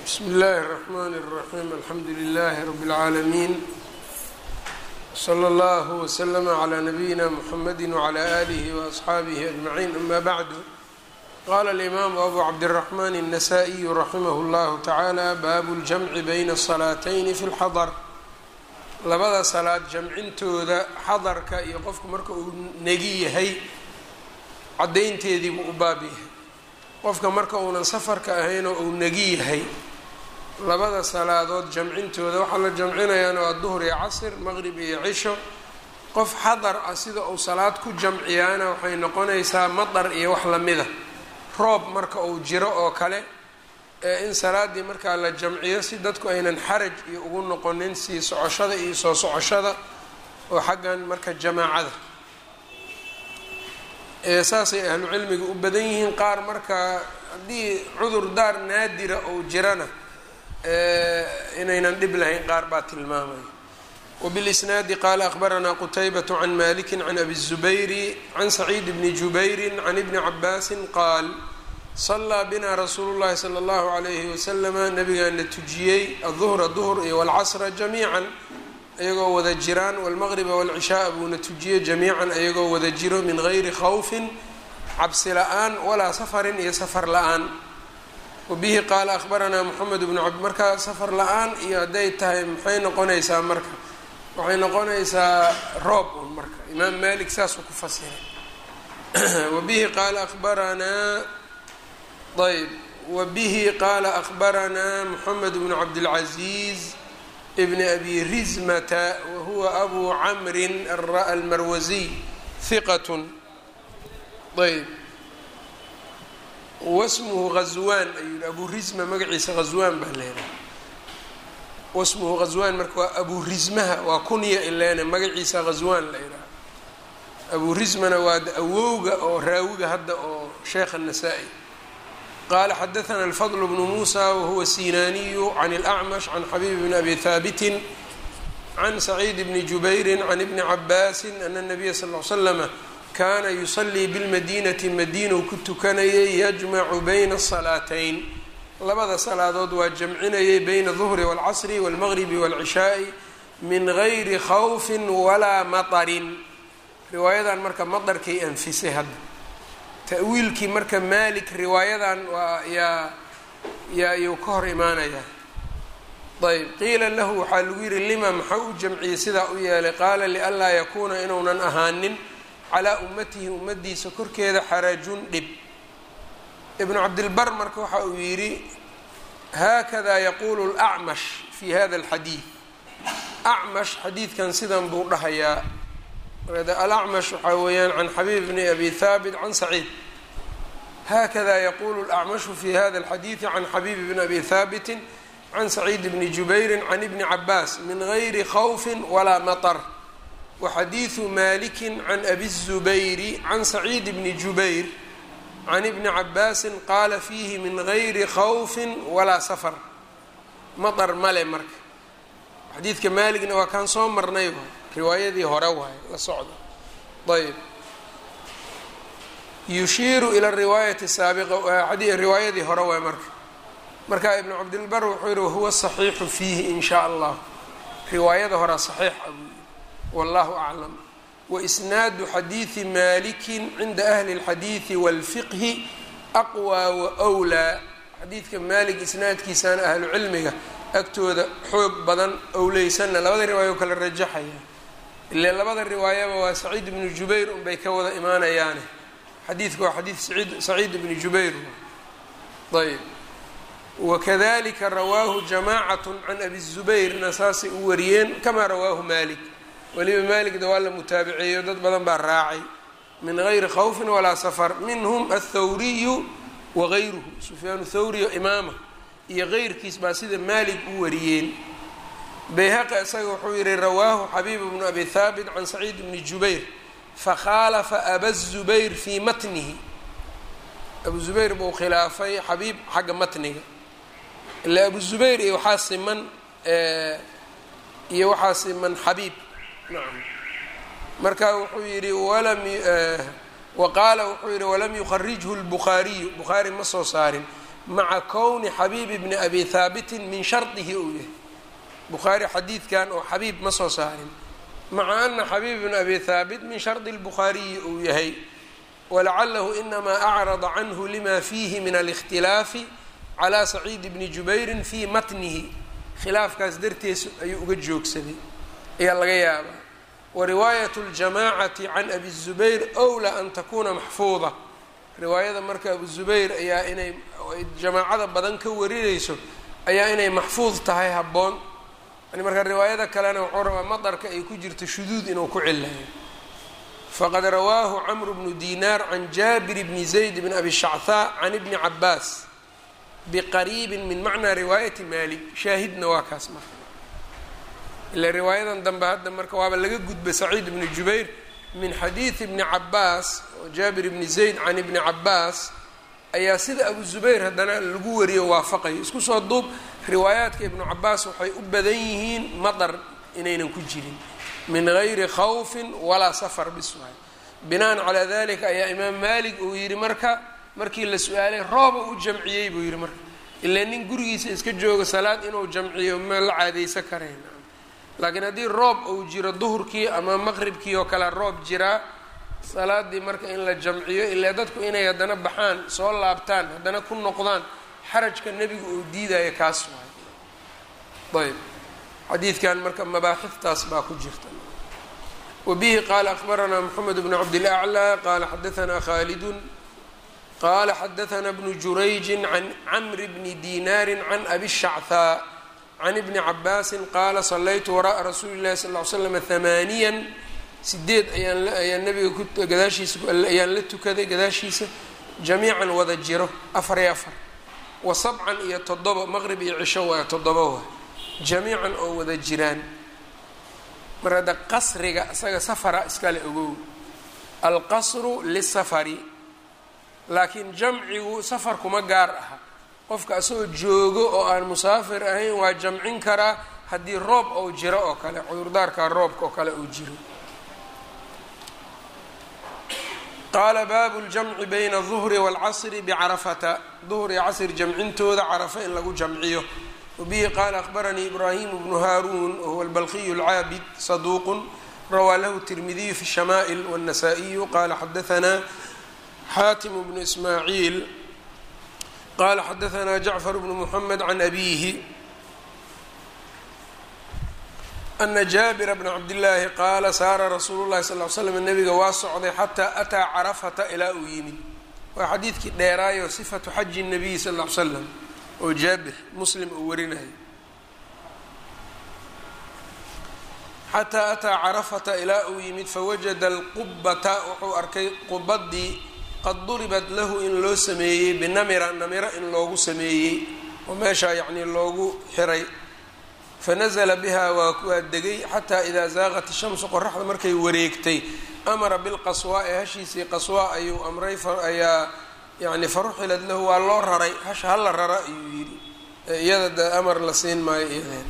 bsmi اllahi الرحmn الرaحيم alxamdu لlh رb العaalمين slى اllه وslm عlى نbyina mحamedi وعlى آlih وأصxaabih أجمعين ama bعd qala الإmam أbu cabdالرحmn النsائي raximh اllah taعalى bab اljمci byna الصlaatyn fi اlxadr labada salaad jamcintooda xadarka iyo qofku marka uu negi yahay cadaynteediibuu u baab yahay qofka marka uunan safarka ahaynoo uu negi yahay labada salaadood jamcintooda waxaa la jamcinayaana waa duhr iyo casr maqrib iyo cisho qof xadar ah sida uu salaad ku jamciyaana waxay noqonaysaa madar iyo wax lamida roob marka uu jiro oo kale ee in salaadii markaa la jamciyo si dadku aynan xaraj iyo ugu noqonin sii socoshada iyo soo socoshada oo xaggan marka jamaacada saasay ahlu cilmiga u badan yihiin qaar marka haddii cudur daar naadira ou jirana inaynan dhib lahayn qaar baa tilmaamaya wbilisnaadi qaala akhbaranaa qutaybat can maliki can abi الzubayri can saciid bni jubayri can ibni cabaasin qaal salaa bina rasuulu llahi sala allahu alayhi wasalama nabigaana tujiyey aduhra duhr iyo walcasra jamiican ayagoo wada jiraan walmaqriba walcishaaa buuna tujiyey jamiican ayagoo wada jiro min gayri khawfin cabsi la-aan walaa safarin iyo safar la-aan wabihi qaala akhbaranaa moxamed bnu cabd markaa safar la-aan iyo hadday tahay maxay noqonaysaa marka waxay noqonaysaa roob un marka imaam malik saasuu ku fasiray wabihi qaala akhbaranaa ayb wabihi qaala akhbaranaa moxamed bnu cabdilcaziiz bn abi rizmata wahuwa abu camrin almarwasiy hiqat ayb wasmuhu ghazwaan ayuu yihi abu rizma magaciisa ghazwaan baa leedahay wasmuhu ghazwaan marka waa abu rizmaha waa kunya ileene magaciisa ghazwaan la yidhaha abu rizmana waa awowga oo raawiga hadda oo sheekh الnasaa-i qala xadaثna الfضل بن muسى whuwa sinaniyu عn الأcmش عn xabيb بn abi haabiti عn سacيid bni jubayri عn ibni cabaasi أn النabiya sal اه slm kana yuصlii bاlmadinati madiinu ku tukanayay yajmacu bayna الصalaatayn labada salaadood waa jamcinayay bayna الظhri والcasri والmغribi والcishaaءi min gayri khawfi walaa maطrin riwaayadan marka maطarkay anfisay hadda ta'wiilkii marka malik riwaayadan waa yaa yaa yuu ka hor imaanayaa ayb qiila lahu waxaa lagu yihi lima maxaa u jamciyey sidaa u yeelay qaala lianlaa yakuuna inuunan ahaanin calaa ummatihi ummadiisa korkeeda xarajun dhib ibnu cabdilbar marka waxa uu yidhi haakada yaquulu lacmash fi hada alxadiid acmash xadiidkan sidan buu dhahayaa alacmash waxaa weeyaan can xabiib bni abi haabit can saciid hakada yaqulu lacmashu fi hada alxadiidi can xabiib bni abi haabiti can saciid bni jubayri can ibni cabaas min gayri khawfi walaa maطr waxadiidu maliki can abi الzubayri can saciid bni jubayr can ibni cabaasi qaala fiihi min gayri khawfi walaa safar maطr male marka xadiidka maaligna waa kaan soo marnay riwaayadii hore waaye la socda ayb yushiiru ila riwaayati saabiqa riwaayadii hore waay marka marka ibnu cabdilbar wuxuu yihi wahuwa saxiixu fiihi in shaa allah riwaayada horea saxiix a buu yihi wallahu aclam waisnaadu xadiidi malikin cinda ahli اlxadiidi wاlfiqhi aqwى waأwlaa xadiidka maalik isnaadkiisana ahlu cilmiga agtooda xoog badan owleysanna labada riwaayo kala rajaxaya ile labada riwaayaba waa saciid ibnu jubayr unbay ka wada imaanayaane xadiidka waa xadiid saciid saciid ibni jubayr ayb wakadalika rawaahu jamacat can abi zubayrna saasay u wariyeen kamaa rawaahu malik weliba maaligda waa la mutaabiceeyo dad badan baa raacay min gayri khawfin walaa safar minhum athawriyu wagayruhu sufyaan thawriyo imaama iyo keyrkiis baa sida maalik u wariyeen bayhaqi isaga wuxuu yihi rawaahu xabiib bnu abi haabit can saciid bni jubayr fakhaalafa aba zubayr fii matnihi abu zubayr buu khilaafay xabiib xagga matniga ila abu zubayr iyo waxaa siman iyo waxaa siman xabiib nacam marka wuxuu yihi walam wa qaala wuxuu yihi walam yukharijhu lbukhaariyu bukhaari ma soo saarin maca kowni xabiib bni abi haabitin min shardihi uu yahay bukhaari xadiidkan oo xabiib ma soo saarin maca ana xabiib bni abi haabit min shardi lbukhaariyi uu yahay walacalahu inamaa acrada canhu lima fiihi min alikhtilaafi calaa saciid bni jubayrin fii matnihi khilaafkaas dartees ayuu uga joogsaday ayaa laga yaabaa wariwaayat ljamaacati can abi zubayr wlaa an takuuna maxfuuda riwaayada marka abu zubayr ayaa inay jamaacada badan ka warinayso ayaa inay maxfuud tahay habboon yani marka riwaayada kalena wuxuu rabaa madarka ay ku jirto shuduud inuu ku cilayo faqad rawaahu camru bnu dinaar can jaabir bni zayd bn abi shachaa can ibni cabaas biqariibin min macnaa riwaayati malik shaahidna waa kaas marka ila riwaayadan dambe hadda marka waaba laga gudbay saciid bni jubayr min xadiidi ibni cabaas oo jaabir ibni zayd can ibni cabaas ayaa sida abu zubayr haddana lagu wariyo waafaqayo isku soo duub riwaayaadka ibnu cabaas waxay u badan yihiin madar inaynan ku jirin min gayri khawfin walaa safar biswaay binaan calaa dalika ayaa imaam maalik uu yidhi marka markii la su-aalay rooba u jamciyey buu yidhi marka ilaa nin gurigiisa iska jooga salaad inuu jamciyo ma la caadaysan karayn laakiin haddii roob uu jiro duhurkii ama maqribkii oo kale roob jiraa salaadii marka in la jamciyo ilaa dadku inay haddana baxaan soo laabtaan haddana ku noqdaan xarajka nebigu uu diidayo kaas waay ayb xadiidkan marka mabaaxiftaas baa ku jirta wabihi qaala akbaranaa moxamed bnu cabdilaclى qaala xadaanaa khaalidun qaala xadaanaa bnu jurayjin can camri bni dinaari can abi shachaa can ibni cabaasin qaala sallaytu wara'a rasuuli llahi sal ly slam hamaaniyan sideed ayaan ayaan nabiga gadaashiisa ayaan la tukaday gadaashiisa jamiican wada jiro afar iyo afar wa sabcan iyo toddoba maqrib iyo cisho waa toddoba waa jamiican oo wada jiraan mar hadda qasriga isaga safara iskale ogow alqasru lisafari laakiin jamcigu safar kuma gaar aha qofka asagoo joogo oo aan musaafir ahayn waa jamcin karaa haddii roob ou jiro oo kale cudurdaarka roobka oo kale uu jiro qaala baabu ljamci bayna aلظuhri wاlcasri bcarafata duhr iyo casr jamcintooda carafa in lagu jamciyo wabihi qaala akhbaranii ibraahim bnu haaruun wahuwa albalqiyu اlcaabid saduuq rawaa lahu tirmidiyu fi الshamaa'il wالnasaa-iyu qaala xadaanaa xaatim bnu ismaaciil qala xadaanaa jacfar bnu muxamed can abiihi ana jaabira bna cabdillaahi qaala saara rasuulu llahi sal l slam nabiga waa socday xataa ataa carafata ilaa uu yimid waa xadiidkii dheeraayo sifatu xaji nabiyi sal l slam oo jaabir muslim uu warinayo xataa ataa carafata ilaa uu yimid fawajada alqubata wuxuu arkay qubadii qad duribat lahu in loo sameeyey binamira namiro in loogu sameeyey oo meeshaa yacnii loogu xiray fanazla biha waa waa degay xataa idaa zaaqat ishamsu qoraxda markay wareegtay amara bilqaswaa ee hashiisii qaswaa ayuu amray ayaa yani faruxilad lahu waa loo raray hasha hala rara ayuu yidhi iyada de amar la siin maayo iyadeena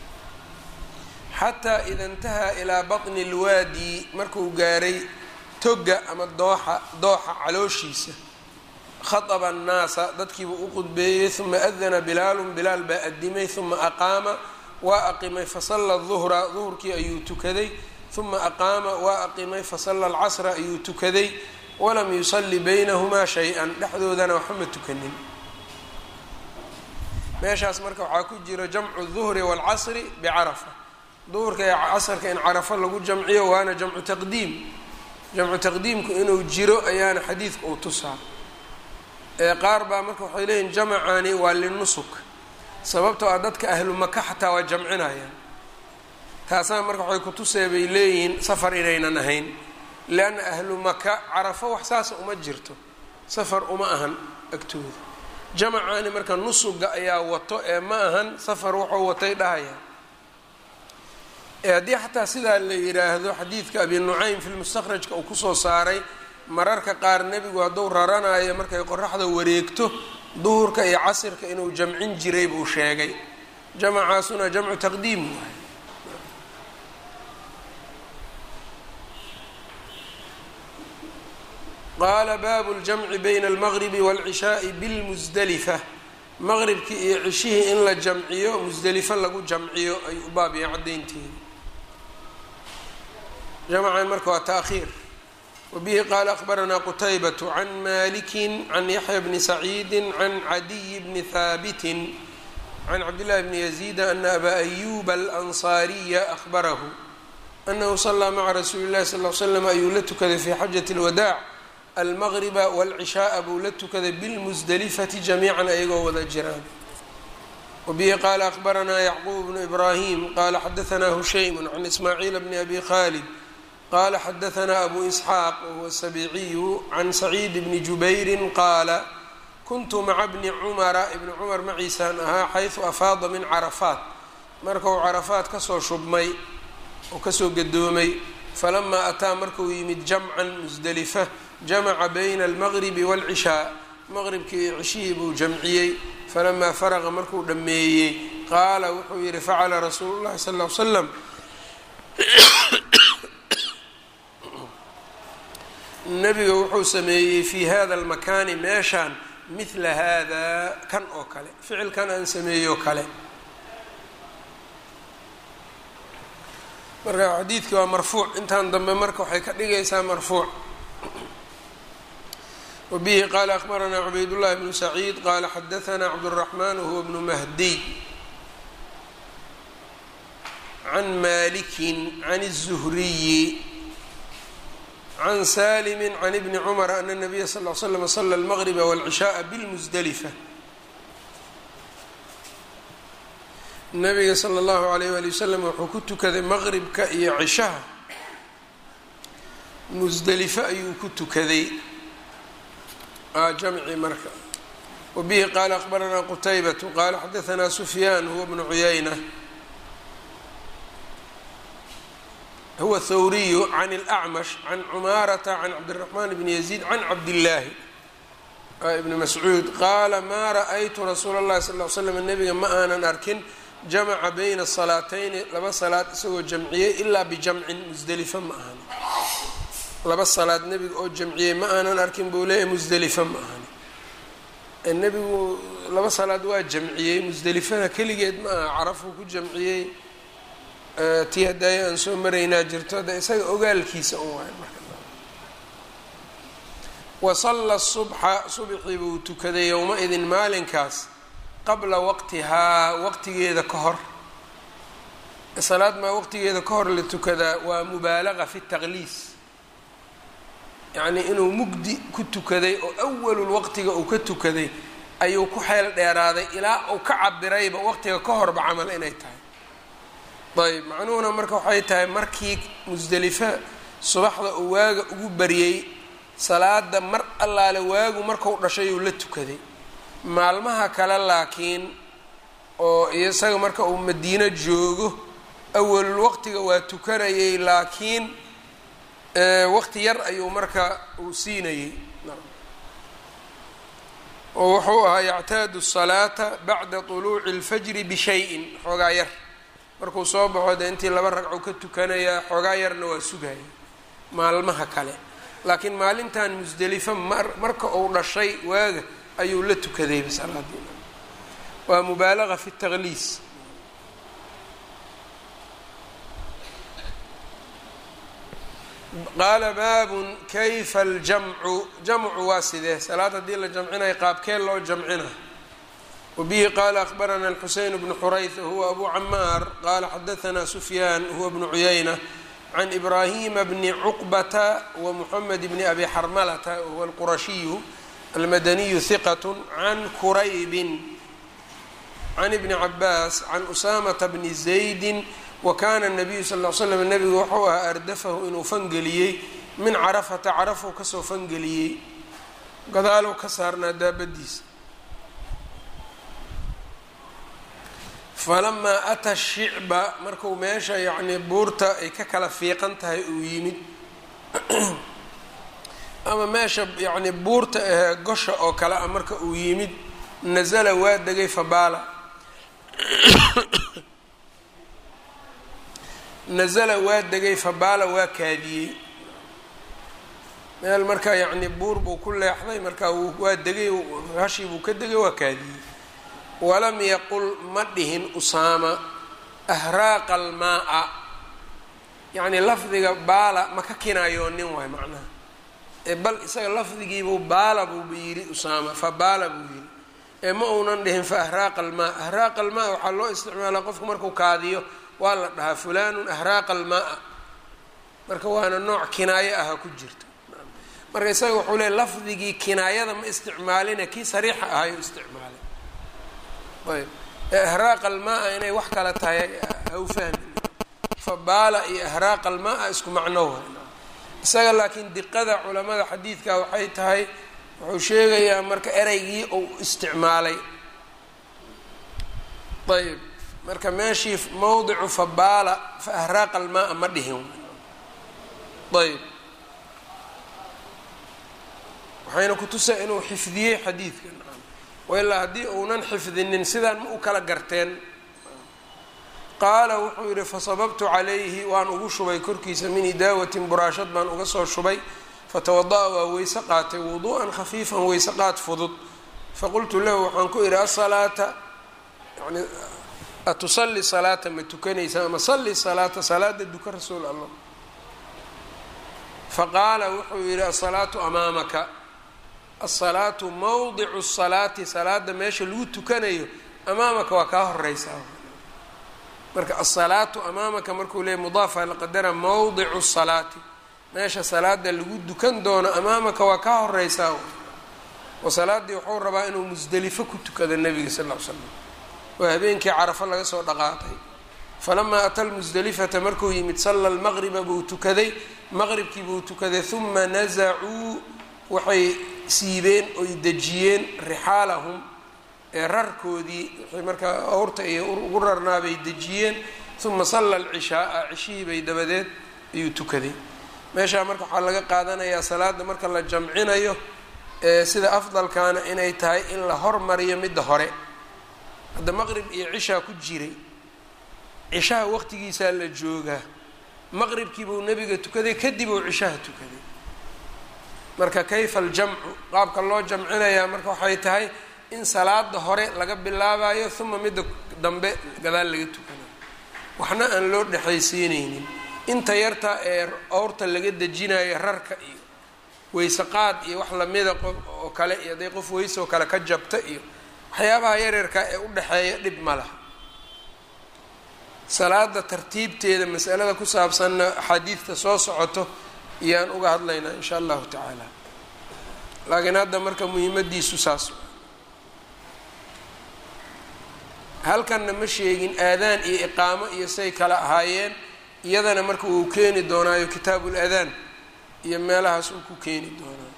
xataa ida intahaa ilaa baطni اlwaadi markuu gaaray toga ama dooxa dooxa calooshiisa khaطba الnaasa dadkiibuu u qudbeeyey uma adana bilaalu bilaal baa adimay uma aqaama waa aqimay fasalla duhra duhurkii ayuu tukaday uma aqaama waa aqimay fasalla alcasra ayuu tukaday walam yusalli baynahumaa shay-an dhexdoodana waxba ma tukanin meeshaas marka waxaa ku jira jamcu duhri waalcasri bicarafa duhurka ee casarka in carafo lagu jamciyo waana jamcu taqdiim jamcu taqdiimku inuu jiro ayaana xadiidka uu tusaa ee qaar baa marka waxay leeyihin jamacani waa linusuk sababtoo ah dadka ahlu maka xataa waa jamcinayaan taasna marka waxay kutusee bay leeyihiin safar inaynan ahayn leanna ahlu maka carafo wax saasa uma jirto safar uma ahan agtooda jamacaani marka nusuga ayaa wato ee ma ahan safar wuxuu watay dhahaya ee haddii xataa sidaa la yidhaahdo xadiidka abi nucaym fi lmustakhrajka uu kusoo saaray mararka qaar nebigu hadduu raranayo markay qoraxda wareegto duhurka iyo casirka inuu jamcin jiray buu sheegay jamacaasuna jamcu taqdiim waay qaala baabu ljamci bayna almaqribi waalcishaai bilmusdalifa maqribkii iyo cishihii in la jamciyo musdelifo lagu jamciyo ayuu u baab yahay caddaynteeda jamcan marka waa taakhiir wabihi qaala akhbaranaa qutaybatu can maliki can yaxya bni saciidi can cadiy bni haabitin can cabdillahi bni yaziida ana abaa ayuba alansaariya ahbarahu anahu salaa maca rasuuli llahi sal l slam ayuu la tukaday fi xajati اlwadaac almaqriba wاlcishaaa buu la tukaday bilmusdelifati jamiican ayagoo wada jiraan wabihi qaala akhbaranaa yacquub bnu ibraahim qaala xadaanaa hushaymu can ismaaciil bni abi khalid qala xadaanaa abu isxaaq wahuwa sabiiciyu can saciid bni jubayrin qaala kuntu maca bni cumara ibni cumar maciisaan ahaa xaysu afaada min carafaat marka uu carafaat kasoo shubmay oo kasoo gadoomay falamaa ataa markuu yimid jamcan musdelifa jamaca bayna almaqribi waalcishaa maqribkii iyo cishihii buu jamciyey falamaa faraqa markuu dhammeeyey qaala wuxuu yihi facala rasuulu llahi sal l slam nabiga wuxuu sameeyey fi hada almakaani meeshaan mithla hada kan oo kale ficilkan aan sameeyo kale marka xadiidkii waa marfuuc intaan dambe marka waxay ka dhigaysaa marfuuc wabihi qaala akhbaranaa cubaydullahi bnu saciid qaala xadaanaa cabduraxmaan wahuwa bnu mahdiy can malikin can الzuhriyi can salimi can ibni cumara ana nabiya sal l slam sala almaqriba wاlcishaaa bilmusdelifa nabiga sala allahu alayh wali wasalam wuxuu ku tukaday maqribka iyo cishaha musdelifo ayuu ku tukaday jamci marka wabihi qaala akhbaranaa qutaybatu qaala xadaanaa sufyaan huwa bnu cuyayna huwa thawriyu can اlأcmash can cumaarata can cabdiraxmaan bni yaziid can cabdillaahi ibni mascuud qaala maa ra'aytu rasuula اllahi sal l slam nabiga ma aanan arkin jamaca bayna salaatayni laba salaad isagoo jamciyey ilaa bijamcin musdelifa ma ahani laba salaad nebiga oo jamciyey ma aanan arkin buu leeyahay musdelifa ma ahani nebigu laba salaad waa jamciyey musdelifana keligeed ma aha carafuu ku jamciyey tii hadaayo aan soo maraynaa jirto hadda isaga ogaalkiisa un waay marka wasalla subxa subxii buu tukaday yowma-idin maalinkaas qabla waqtihaa waqtigeeda ka hor salaad maa waqtigeeda ka hor la tukadaa waa mubaalaga fi taqliis yacnii inuu mugdi ku tukaday oo awalul waqtiga uu ka tukaday ayuu ku xeel dheeraaday ilaa uu ka cabirayba waqtiga ka horba camal inay tahay ayb macnuhuna marka waxay tahay markii musdelifa subaxda uu waaga ugu baryey salaada mar allaale waagu markau dhashay uu la tukaday maalmaha kale laakiin oo isaga marka uu madiino joogo awalul waqtiga waa tukanayay laakiin waqti yar ayuu marka uu siinayey oo wuxuu ahaa yactaadu salaata bacda طuluuci اlfajri bishayin xoogaa yar markuu soo baxo dee intii laba ragco ka tukanayaa xoogaa yarna waa sugaya maalmaha kale laakiin maalintan musdelifa mar marka uu dhashay waaga ayuu la tukadayba salaadii waa mubaalaga fi taqliis qaala baabun kayfa aljamcu jamcu waa sidee salaad haddii la jamcinayo qaabkee loo jamcina wbihi qala akhbarana alxuseyn bnu xurayth huwa abu camaar qala xadaanaa sufyaan huwa bnu cuyayna can ibrahima bni cuqbata wa muxamed bni abi xarmalata huwa alqurashiyu almadaniyu hiqat can kuraybin can ibni cabaas can usamata bni zaydi wa kana nabiyu sal l slam nabigu wuxuu ahaa ardafahu inuu fangeliyey min carafata carafuu kasoo fangeliyey gadaalow ka saarnaa daabadiisa falamaa ata shicba marku meesha yacnii buurta ay ka kala fiiqan tahay uu yimid ama meesha yacnii buurta ahee gosha oo kale ah marka uu yimid nasala waa degay fabaala nasala waa degay fabaala waa kaadiyey meel marka yacnii buur buu ku leexday marka waa degay hashii buu ka degay waa kaadiyey walam yaqul ma dhihin usaama ahraaqa almaa-a yacnii lafdiga baala ma ka kinaayoonin waay macnaha ee bal isaga lafdigiibuu baala buuba yidhi usaama fa baala buu yidhi ee ma uunan dhihin fa ahraaqa almaa ahraaqa almaa waxaa loo isticmaalaa qofku markuu kaadiyo waa la dhahaa fulaanun ahraaqa almaa marka waana nooc kinaayo aha ku jirta marka isaga wuxuu leey lafdigii kinaayada ma isticmaalina kii sariixa ahayu isticmaalay ayb ee ahraaqa almaa inay wax kala tahay hau fahmi fa baala iyo ahraaqa almaa isku macno way isaga laakiin diqada culamada xadiidka waxay tahay wuxuu sheegayaa marka ereygii uu isticmaalay ayb marka meeshii mawdicu fabaala fa ahraaqa almaa ma dhihin ayb waxayna kutusaa inuu xifdiyey xadiidka wailaa haddii uunan xifdinin sidaan ma u kala garteen qaala wuxuu yidhi fasababtu calayhi waan ugu shubay korkiisa min idaawatin buraashad baan uga soo shubay fatawada-a waa weyse qaatay wuduu'an khafiifan weyse qaad fudud faqultu lahu waxaan ku idhi asalaata yani atusali salaata ma tukanaysa ama salli salaata salaada duka rasuul allah faqaala wuxuu yidhi asalaatu amaamaka asalaatu mawdicu salaati salaada meesha lagu tukanayo amaamaka waa kaa horeysaa marka asalaatu amaamaka markuu leeyay mudaafa laqadara mawdicu salaati meesha salaada lagu dukan doono amaamaka waa kaa horeysaa oo salaadii wuxuu rabaa inuu musdelifo ku tukado nabiga sal ll ly slam oo habeenkii carafo laga soo dhaqaaqay falamaa ata lmusdelifata markuu yimid salla lmaqriba buu tukaday maqribkii buu tukaday huma nasacuu waxay siibeen oy dejiyeen rixaalahum ee rarkoodii waxay markaa awrta iyo ugu rarnaabay dejiyeen uma salla alcishaaa cishihii bay dabadeed ayuu tukaday meeshaa marka waxaa laga qaadanayaa salaada marka la jamcinayo ee sida afdalkaana inay tahay in la hormariyo midda hore hadda maqrib iyo cishaa ku jiray cishaha waqtigiisaa la joogaa maqribkii buu nebiga tukaday kadib uu cishaha tukaday marka kayfa aljamcu qaabka loo jamcinayaa marka waxay tahay in salaada hore laga bilaabayo uma midda dambe gadaal laga tukanayo waxna aan loo dhexaysiineynin inta yarta ee owrta laga dejinayo rarka iyo weyse qaad iyo wax lamida qof oo kale iyo hadday qof weyse oo kale ka jabta iyo waxyaabaha yaryarka ee u dhexeeya dhib ma laha salaada tartiibteeda masalada ku saabsanna axaadiidta soo socoto iyaan uga hadlaynaa insha allahu tacaala laakiin hadda marka muhiimadiisu saas halkanna ma sheegin aadaan iyo iqaamo iyo say kala ahaayeen iyadana marka uu keeni doonaayo kitaabul adaan iyo meelahaas uu ku keeni doonaayo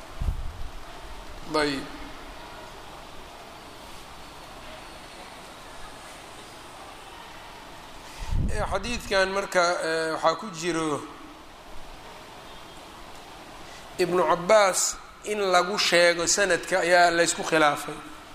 ayb xadiidkan marka waxaa ku jiro ibnu cabaas in lagu sheego sanadka ayaa laysku khilaafay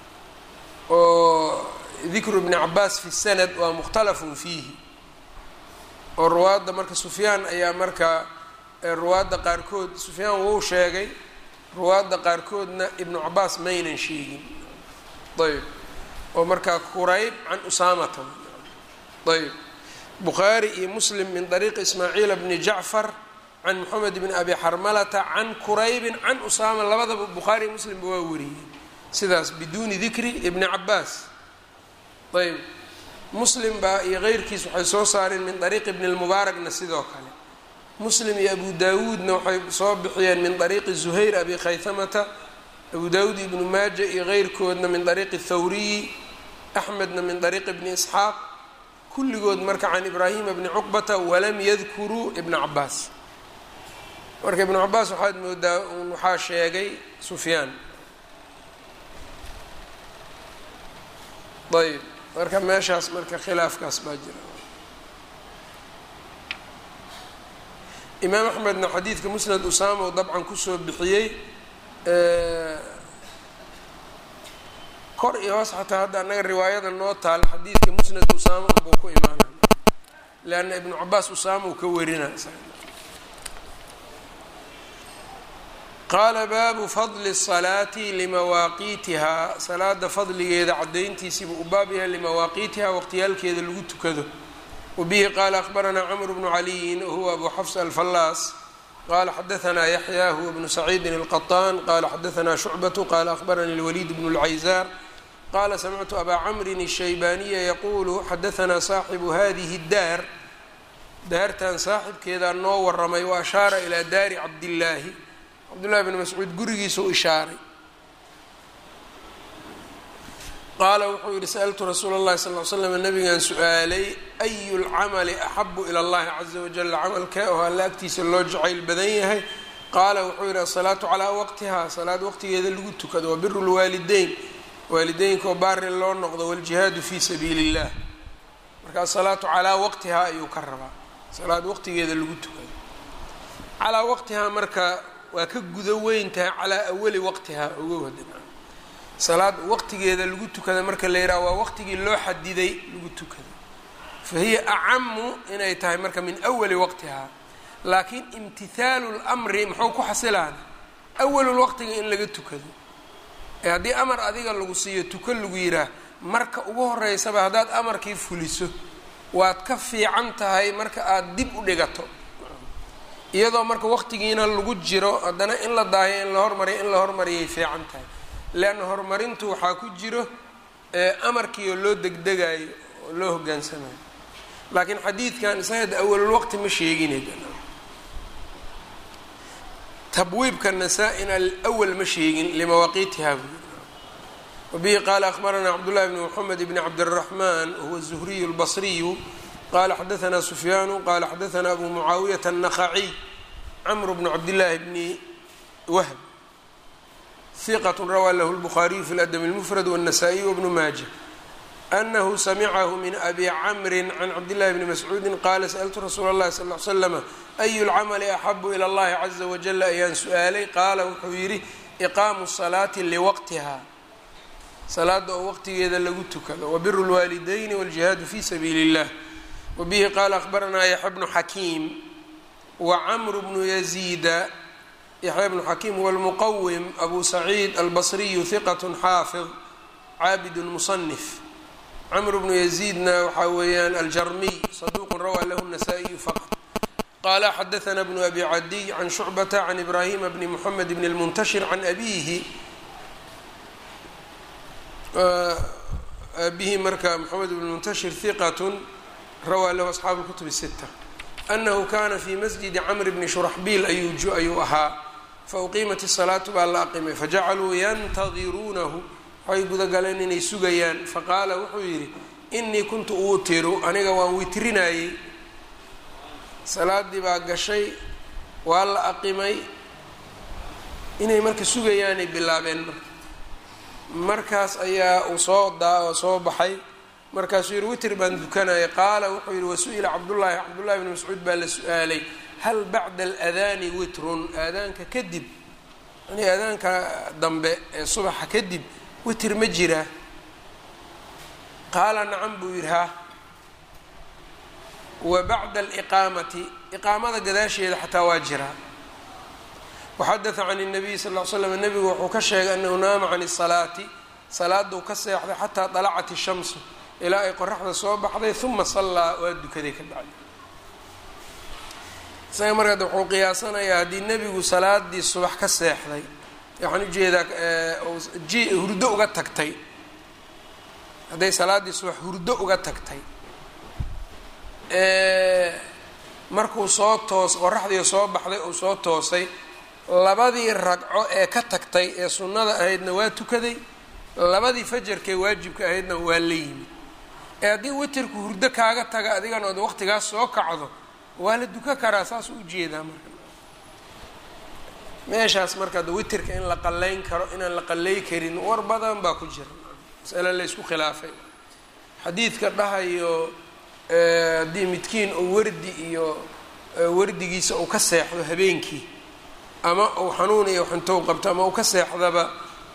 oo dikru ibni cabaas fi sanad waa mukhtalafun fiihi oo ruwaadda marka sufyaan ayaa marka ruwaadda qaarkood sufyaan wuu sheegay ruwaadda qaarkoodna ibnu cabaas maynan sheegin ayb oo markaa kurayb can usaamata ayb bukhaari iyo muslim min dariiqi ismaaciila bni jacfar can moxamed bni abi xarmalata can quraybin can usaama labadaba bukhaari iyo muslimba waa wariyey sidaas biduuni dikri ibni cabaas ayb muslim baa iyo keyrkiis waxay soo saareen min dariiqi ibni lmubaarakna sidoo kale muslim iyo abu daawuudna waxay soo bixiyeen min dariiqi zuhayr abi khaytamata abu daawuud ibnu maaja iyo keyrkoodna min dariiqi thawriyi axmedna min dariiqi ibni isxaaq kulligood marka can ibraahima bni cuqbata walam yadkuruu ibna cabaas marka ibnu cabaas waxaad moodaa un waxaa sheegay sufyaan ayb marka meeshaas marka khilaafkaas baa jira imaam axmedna xadiidka musnad usaama u dabcan kusoo bixiyey kor iyo hoos xataa hadda annaga riwaayada noo taal xadiidka musnad usaama unbuu ku imaanay leanna ibnu cabaas usaama uu ka warina qaala baabu fadli الsalaati limawaaqiitihaa salaada fadligeeda cadayntiisiibuu u baab yahay limawaaqiitihaa waqtiyaalkeeda lagu tukado wabihi qaala akhbaranaa cmr bnu caliyin wahuwa abu xafs alfallaas qala xadaanaa yaxya huwa bnu saciidin اlqaطaan qala xadaanaa shucbatu qala akhbaranii اlwaliid bnu اlcayzaar qala samictu abaa camrin الshaybaniya yaquulu xadaanaa saaxibu hadihi اdaar daartan saaxibkeedaa noo waramay wa ashaara ilaa daari cabdillaahi cabdullahi bn mascuud gurigiisa u ishaaray qaala wuxuu yihi sa'ltu rasuula اllahi sal l slam nabigan su-aalay ayu lcamali axabu ila اllahi caza wajala camalkee oo alla agtiisa loo jacayl badan yahay qaala wuxuu yihi asalaatu calaa waqtiha salaad waqtigeeda lagu tukado wabiru lwaalideyn waalideynkaoo baari loo noqdo waljihaadu fi sabiili اllah marka asalaatu calaa waqtiha ayuu ka rabaa salaad waqtigeeda lagu tukado calaa waqtihaa marka waa ka guda weyn tahay calaa awali waqtihaa ogo wada salaad waqtigeeda lagu tukada marka la yidhaha waa waqtigii loo xadiday lagu tukada fa hiya acamu inay tahay marka min awali waqtihaa laakiin imtihaalu lmri muxuu ku xasilaana awalul waqtiga in laga tukado ee haddii amar adiga lagu siiyo tuko lagu yidhaah marka ugu horeysaba haddaad amarkii fuliso waad ka fiican tahay marka aada dib u dhigato iyadoo marka waqtigiina lagu jiro haddana in la daayo in la hormariyo in la hormariyay fiican tahay leanna horumarintu waxaa ku jiro amarkiioo loo degdegayo oo loo hogaansamayo laakiin xadiidkan isaga awalulwaqti ma sheegine tabwiibka nasaa-ina alwal ma sheegin limawaaqiitiha wabihi qaala akhbaranaa cabdullahi bni moxamed bni cabdiraxmaan wahuwa zuhriyu lbasriyu qala xadaanaa sufyaanu qala xadaanaa abu mucaawiyata annaqaciy camru bnu cabdillaahi bni wahb hiqat rawaa lahu lbukhaariyu fi ladab اlmufrad wالnasaa-iy wbnu maaja anahu samicahu min abi camrin can cabdillahi bni mascuudi qaala sa'ltu rasuula اllahi sal l slama ayu lcamali axabu ilى اllahi caza wajala ayaan su-aalay qaala wuxuu yidhi iqaamu salaati liwaqtiha salaada oo waqtigeeda lagu tukado wabiru lwaalidayni wاljihaadu fi sabiili اllah wabihi qaala akhbaranaa yaxya bnu xakiim wacamru bnu yaziida yaxya bnu xakiim huwa lmuqawim abu saciid albasriyu hiqat xaafid caabid musanif camr bnu yaziidna waxaa weeyaan aljarmiy saduuqu rawaa lahu nasaa-iyu faqط qaala xadaana bnu abi cadiy can shucbata can ibraahima bni moxamed bni lmuntashir can abihi abihi marka moxamed bn muntashir hiqat rawaa lahu asxaabu اlkutub الsita anahu kana fi masjidi camr bni shuraxbiil ayuu ahaa fauqiimat الsalaatu baa la aqimay fajacaluu yantadiruunahu waxay gudagaleen inay sugayaan faqaala wuxuu yidhi inii kuntu uutiru aniga waan witrinayey salaadii baa gashay waa la aqimay inay marka sugayaanay bilaabeen marka markaas ayaa uu soo daa soo baxay markaasuu yihi witr baan dukanaya qaala wuxuu yihi wasu-ila cabdullaahi cabdullahi bni mascuud baa la su-aalay hal bacda aladaani witrun aadaanka kadib yani aadaanka dambe ee subaxa kadib witr ma jiraa qaala nacam buu yidhi ha wa bacda aliqaamati iqaamada gadaasheeda xataa waa jiraa waxadatha can الnabiy sal ll slam nebigu wuxuu ka sheegay anahu naama can الsalaati salaaduu ka seexday xataa dalacat الshamsu ilaa ay qoraxda soo baxday uma sallaa waa dukaday ka dhacday isaga markaad wuxuu qiyaasanayaa haddii nebigu salaadii subax ka seexday waxaan ujeedaa ji hurdo uga tagtay hadday salaaddii subax hurdo uga tagtay markuu soo toos qoraxdii soo baxday uu soo toosay labadii ragco ee ka tagtay ee sunnada ahaydna waa tukaday labadii fajarkee waajibka ahaydna waa la yimid ee haddii witerku hurdo kaaga taga adigana ood waqtigaas soo kacdo waa la duka karaa saas u ujeedaa marka meeshaas marka ada witerka in la qalayn karo inaan la qalay karin war badan baa ku jira masale la ysku khilaafay xadiidka dhahayo haddii midkiin uu wardi iyo wardigiisa uu ka seexdo habeenkii ama uu xanuun iyo xuntow qabto ama uu ka seexdaba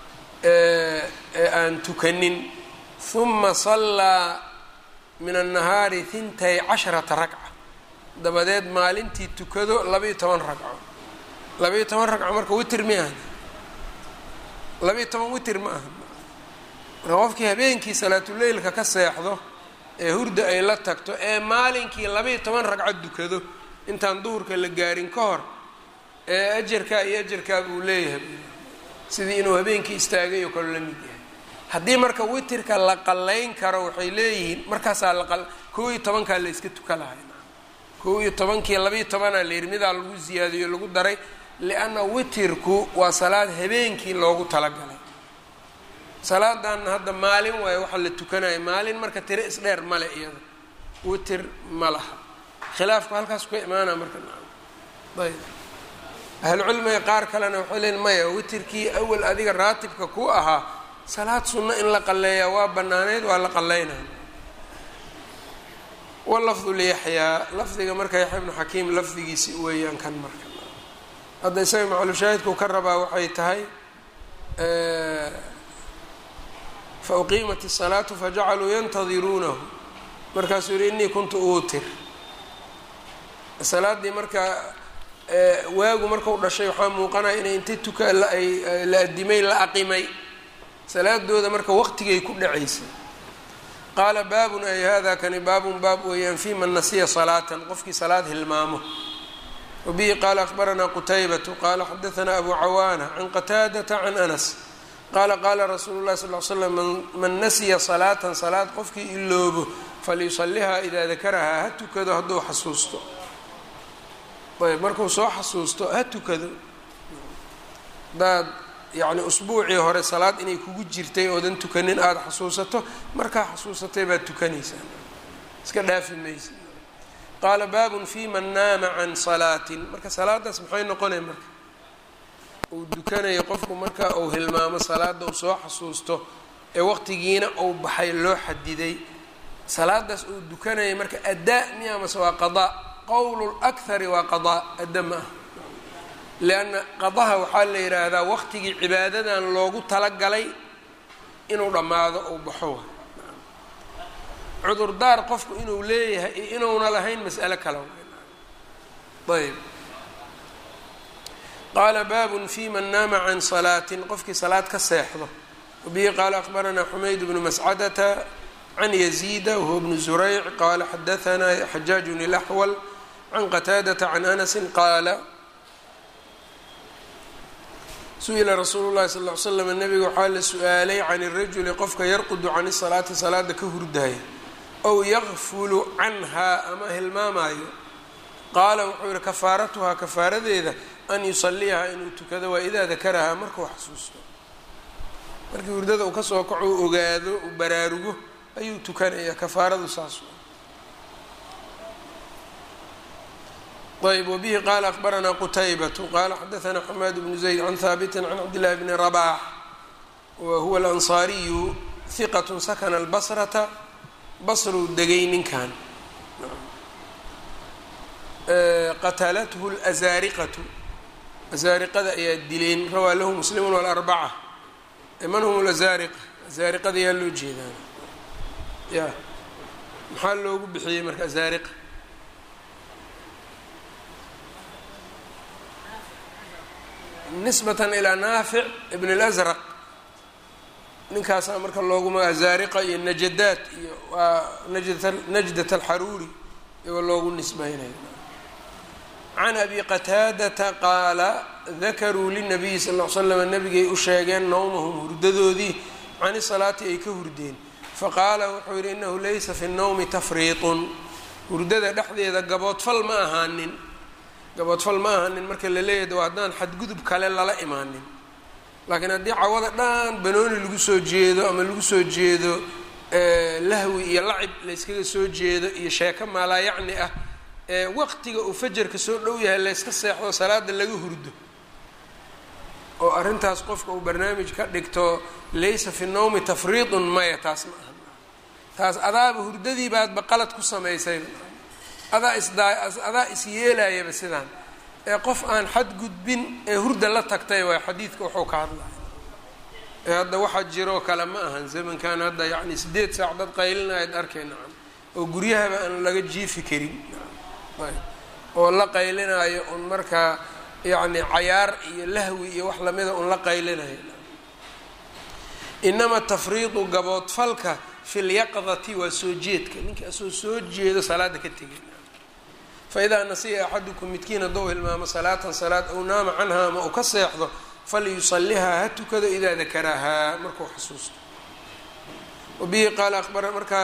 aan tukanin huma sallaa min annahaari hintay casharata ragca dabadeed maalintii tukado laba-iyo toban ragco labayo toban ragco marka witer mi ahan labayo toban witer ma aha marka qofkii habeenkii salaatuleylka ka seexdo ee hurda ay la tagto ee maalinkii labayo toban ragco dukado intaan duhurka la gaarin ka hor ee ajarkaa iyo ajarkaa buu leeyahay sidii inuu habeenkii istaagay oo kale la mid yahay haddii marka witirka la qallayn karo waxay leeyihiin markaasaa la kow iyo tobankaa la iska tuka lahay kow iyo tobankii labayo tobanaa la yidhi midaa lagu ziyaadiyo lagu daray lianna witirku waa salaad habeenkii loogu talagalay salaadanna hadda maalin waayo waxaa la tukanayo maalin marka tiro isdheer male iyada witir ma laha khilaafku halkaas ka imaana marka ayb ahlucilmiga qaar kalena waxay leeyiin maya witirkii awal adiga raatibka ku ahaa salaad sunno in la qalleeyaa waa banaaneyd waa la qalleynaya walafdu liyaxyaa lafdiga marka yaxya ibnu xakiim lafdigiisi weeyaan kan marka hadda isaga maclushaahidkuu ka rabaa waxay tahay fa uqiimat الsalaatu fajacaluu yantadiruunahu markaasuu yihi inii kuntu uutir salaaddii marka waagu markau dhashay waxaa muuqanaya inay inta tuka ay la adimay la aqimay salaadooda marka waqtigay ku dhacaysay qaala baabun ay hada kani baabun baab weeyaan fi man nasiya salaatan qofkii salaad hilmaamo wabihi qaala akhbaranaa qutaybatu qaala xadaanaa abu cawaana can qataadata can anas qaala qaala rasuulu llahi sal l slam man nasiya salaatan salaad qofkii iloobo falyusalihaa idaa dakarahaa ha tukado hadduu xasuusto ayb markuu soo xasuusto ha tukado hadaad yacni usbuucii hore salaad inay kugu jirtay oodan tukanin aada xasuusato markaa xasuusatay baad tukanaysaa iska dhaafi maysa qaala baabun fi man naama can salaatin marka salaadaas maxay noqonay marka uu dukanayo qofku marka uu hilmaamo salaada uu soo xasuusto ee waqtigiina uu baxay loo xadiday salaadaas uu dukanaya marka addaa miya mase waa qadaa qowl اlأkhari waa qadaa adda ma ah lianna qadaha waxaa la yidhaahdaa waqtigii cibaadadan loogu talagalay inuu dhammaado uu baxo cudurdaar qofku inuu leeyahay iyo inuuna lahayn mas'alo kale ayb qaala baabun fi man naama can salaatin qofkii salaad ka seexdo wabihi qaala akhbaranaa xumayd bnu mascadata can yaziida wahuwa bnu zurayc qaala xadaanaa xajaajun ilaxwal can qataadata can anasi qaala su-ila rasuulu llahi sal l l slam nabiga waxaa la su-aalay can irajuli qofka yarqudu can isalaati salaada ka hurdaaya ow yakfulu canhaa ama hilmaamaayo qaala wuxuu yihi kafaaratuhaa kafaaradeeda an yusaliyahaa inuu tukado waa idaa dakarahaa markuu xasuusto markii hurdada uu kasoo kaco u ogaado uu baraarugo ayuu tukanayaa kafaaradu saas ayb wbihi qala akbaranaa qutaybatu qala xadaanaa xamaad bnu zayd can haabitin can cabdillahi bni rabax wa huwa alansaariyu hiqat sakana albasrata basruu degay ninkan qatalathu lazaariqatu azaariqada ayaa dileen rawaa lahu muslimun walarbaca man hum lazaariqa azaariqada yaa loo jeedaan ya maxaa loogu bixiyey marka azaariqa nisbatan ilaa naafic ibn اlasraq ninkaasaa marka loogu magaa zaariqa iyo najadaat iyo waa najdat alxaruuri iyagoo loogu nisbeynaya can abi qataadata qaala dakaruu linabiyi sal l slam nabigay u sheegeen nowmahum hurdadoodii cani salaati ay ka hurdeen faqaala wuxuu yihi inahu laysa fi nnowmi tafriiطun hurdada dhexdeeda gaboodfal ma ahaanin gaboodfal ma ahanin marka la leeyahay waa haddaan xadgudub kale lala imaanin laakiin haddii cawada dhan banooni lagu soo jeedo ama lagu soo jeedo lahwi iyo lacib layskaga soo jeedo iyo sheeko maalaa yacni ah ee waqtiga uu fajarka soo dhow yahay layska seexdo salaada laga hurdo oo arrintaas qofka uu barnaamij ka dhigto laysa fi nnowmi tafriidun maya taas ma aha taas adaaba hurdadii baadba qalad ku samaysay adaa isdaa adaa is yeelayaba sidaan ee qof aan xadgudbin ee hurda la tagtay waay xadiidka wuxuu ka hadlaya ee hadda waxaa jiroo kale ma ahan zamankan hadda yacni sideed saac dad qaylinayad arkayna oo guryahaba aan laga jiifi karin oo la qaylinaayo un markaa yacni cayaar iyo lahwi iyo wax lamida un la qaylinaya inama tafriidu gaboodfalka fi lyaqdati waa soo jeedka ninka asoo soo jeedo salaada ka tegay faidaa nasiya axadukum midkiin haddou hilmaamo salaatan salaad aw naama canha ama uu ka seexdo falyusalihaa ha tukado idaa dakarahaa markuu xasuusto wabihi qaala abara markaa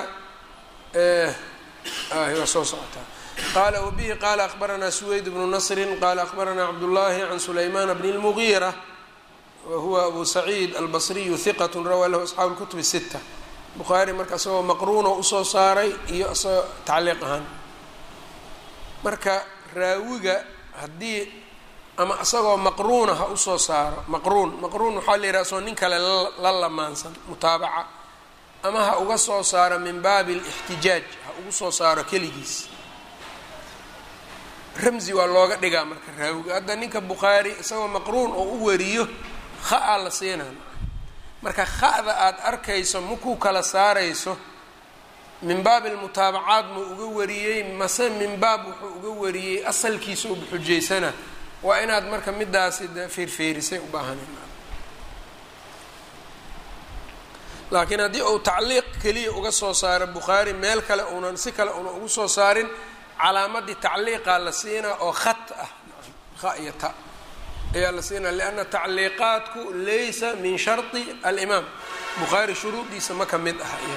waa soo socotaa qaala wabihi qaala akbaranaa suweyd bnu nasrin qaala akbaranaa cabdullaahi can sulaymaan bni lmugiira wa huwa abu saciid albasriyu hiqat rawaa lahu asxaabu lkutub sita bukhaari marka isagoo maqruuno usoo saaray iyo isagoo tacliiq ahaan marka raawiga haddii ama isagoo maqruuna ha usoo saaro maqruun maqruun waxaa la yidhaha soo nin kale la lamaansan mutaabaca ama ha uga soo saaro min baabi alixtijaaj ha ugu soo saaro keligiis ramzi waa looga dhigaa marka raawiga hadda ninka bukhaari isagoo maqruun oo u wariyo ha-a la siinaan marka ha-da aada arkayso makuu kala saarayso min baabi almutaabacaad muu uga wariyey mase min baab wuxuu uga wariyey asalkiisa uba xujaysana waa inaad marka midaasi de feerfeerisay u baahanen laakiin haddii uu tacliiq keliya uga soo saaro bukhaari meel kale uunan si kale una ugu soo saarin calaamadii tacliiqaa la siinaa oo khat ah ha iyo ta ayaa la siinaa lianna tacliiqaadku laysa min shardi alimaam bukhaari shuruudiisa ma ka mid ah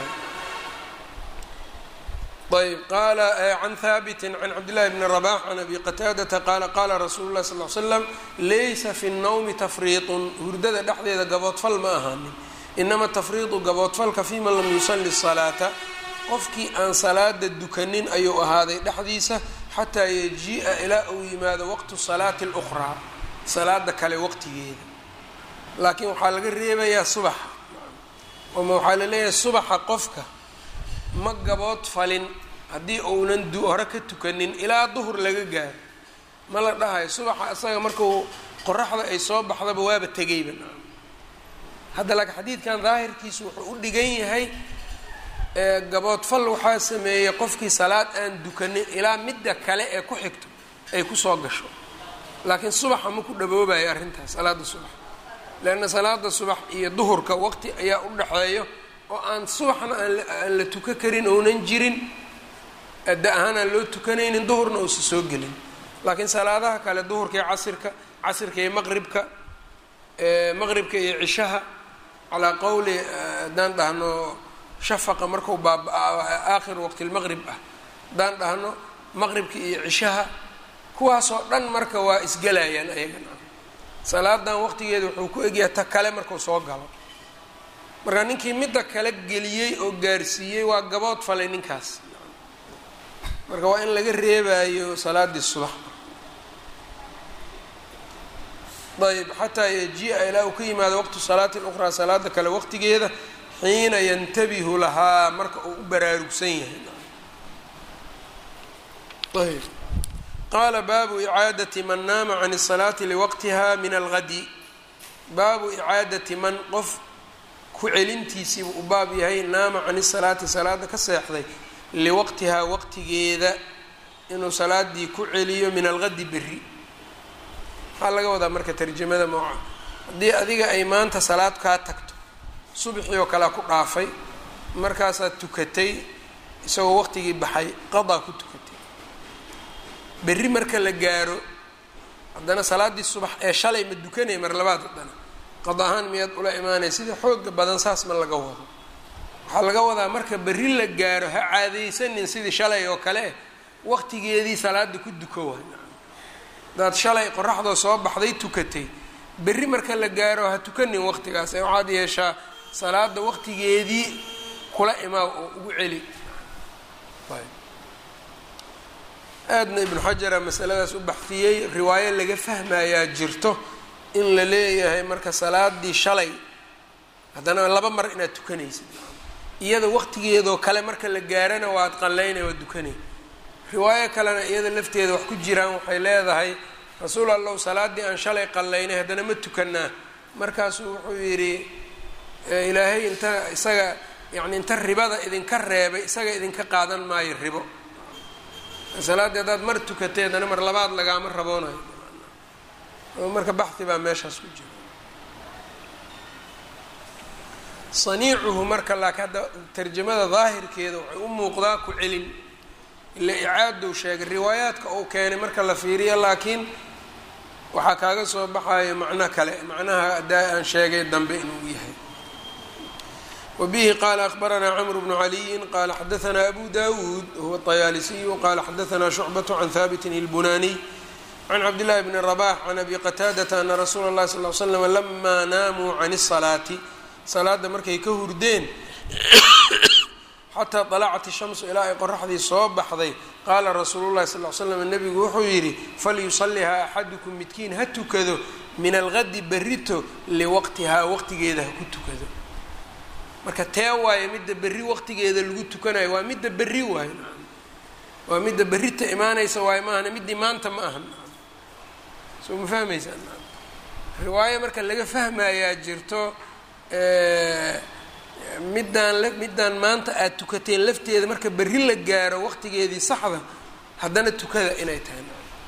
ayb qaala can haabiti can cabdillahi bni rabax can abi qataadata qaala qaala rasuulu lah sal l slam laysa fi nnawmi tafriiطun hurdada dhexdeeda gaboodfal ma ahaanin inama tafriidu gaboodfalka fi man lam yusali salaata qofkii aan salaada dukanin ayuu ahaaday dhexdiisa xataa yajii'a ilaa uu yimaado waqtu salaati اlأkhraa salaada kale waqtigeeda laakiin waxaa laga reebayaa subaxa oma waxaa laleeyahay subaxa qofka ma gabood falin haddii uunan hore ka tukanin ilaa duhur laga gaaro ma la dhahayo subaxa isaga markuu qoraxda ay soo baxdaba waaba tegayba hadda laakiin xadiidkan daahirkiisu wuxuu u dhigan yahay gaboodfal waxaa sameeyey qofkii salaad aan dukanin ilaa midda kale ee ku xigto ay kusoo gasho laakiin subaxa ma ku dhaboobayo arrintaas salaada subax leanna salaada subax iyo duhurka waqti ayaa u dhaxeeyo oo aan subaxna aan la tuka karin ounan jirin adda ahaan aan loo tukanaynin duhurna uusa soo gelin laakiin salaadaha kale duhurka iyo casirka casirka iyo maqribka maqribka iyo cishaha calaa qowli haddaan dhahno shafaqa marku baaba aakhiru waqti lmaqrib ah haddaan dhahno maqribka iyo cishaha kuwaasoo dhan marka waa isgelayaan ayagana salaadan waqtigeeda wuxuu ku egyahay ta kale markuu soo galo marka ninkii midda kale geliyey oo gaarsiiyey waa gabood falay ninkaas marka waa in laga reebayo salaadii subax ayb xataa yaji-a ilaa uu ka yimaado waqtu salaati luqraa salaada kale waqtigeeda xiina yantabihu lahaa marka uu u baraarugsan yahay ayb qaala baabu icaadati man naama can الsalaati liwaqtiha min algadi baabu icaadati man qof ku celintiisiibu u baab yahay naama can isalaati salaada ka seexday liwaqtihaa waqtigeeda inuu salaadii ku celiyo min algadi beri maxaa laga wadaa marka tarjamada mooca haddii adiga ay maanta salaad kaa tagto subaxii oo kalea ku dhaafay markaasaad tukatay isagoo waqtigii baxay qadaa ku tukatay berri marka la gaaro haddana salaaddii subax ee shalay ma dukanay mar labaad haddana qad ahaan miyaad ula imaanaya sida xooga badan saas ma laga wado waxaa laga wadaa marka berri la gaaro ha caadaysanin sidii shalay oo kale waqtigeedii salaada ku duko waay hadaad shalay qoraxdoo soo baxday tukatay berri marka la gaaro ha tukanin waqtigaas ee waxaad yeeshaa salaada waqtigeedii kula imaa oo ugu celi aadna ibnu xajara masaladaas u baxfiyey riwaayo laga fahmayaa jirto in la leeyahay marka salaadii shalay haddana laba mar inaad tukanaysid iyada waqtigeedoo kale marka la gaarana waad qallaynay waad dukanay riwaayo kalena iyada lafteeda wax ku jiraan waxay leedahay rasuul allow salaadii aan shalay qallaynay haddana ma tukanaa markaasuu wuxuu yidhi ilaahay inta isaga yacni inta ribada idinka reebay isaga idinka qaadan maayo ribo salaaddii haddaad mar tukatay haddana mar labaad lagaama raboonayo marka baxhi baa meeshaas ku jira saniicuhu marka laakiin hadda tarjamada daahirkeeda waxay u muuqdaa ku celin ila icaadou sheegay riwaayaadka uu keenay marka la fiiriyo laakiin waxaa kaaga soo baxayo macno kale macnaha adaa aan sheegay dambe inuu yahay wabihi qaala akbaranaa cmr bnu caliyin qaala xadaanaa abu dawuud huwa طayaalisiyu qaala xadaanaa shucbaة can haabitin اlbunaniy can cabdillahi bni rabax can abi qataadata ana rasuula اllahi sal l slam lamaa naamuu can الsalaati salaada markay ka hurdeen xataa dalacat ishamsu ilaa ay qoraxdii soo baxday qaala rasuulu llahi sal l slam nebigu wuxuu yidhi falyusalihaa axadukum midkiin ha tukado min algadi berrito liwaqtihaa waqtigeeda ha ku tukado marka tee waaye midda berri waqtigeeda lagu tukanayo waa midda berri waaye waa midda berrita imaanaysa waaye maahana middii maanta ma aha soo ma fahmaysaa riwaayo marka laga fahmayaa jirto middaan middaan maanta aada tukateen lafteeda marka berri la gaaro waqtigeedii saxda haddana tukada inay tahay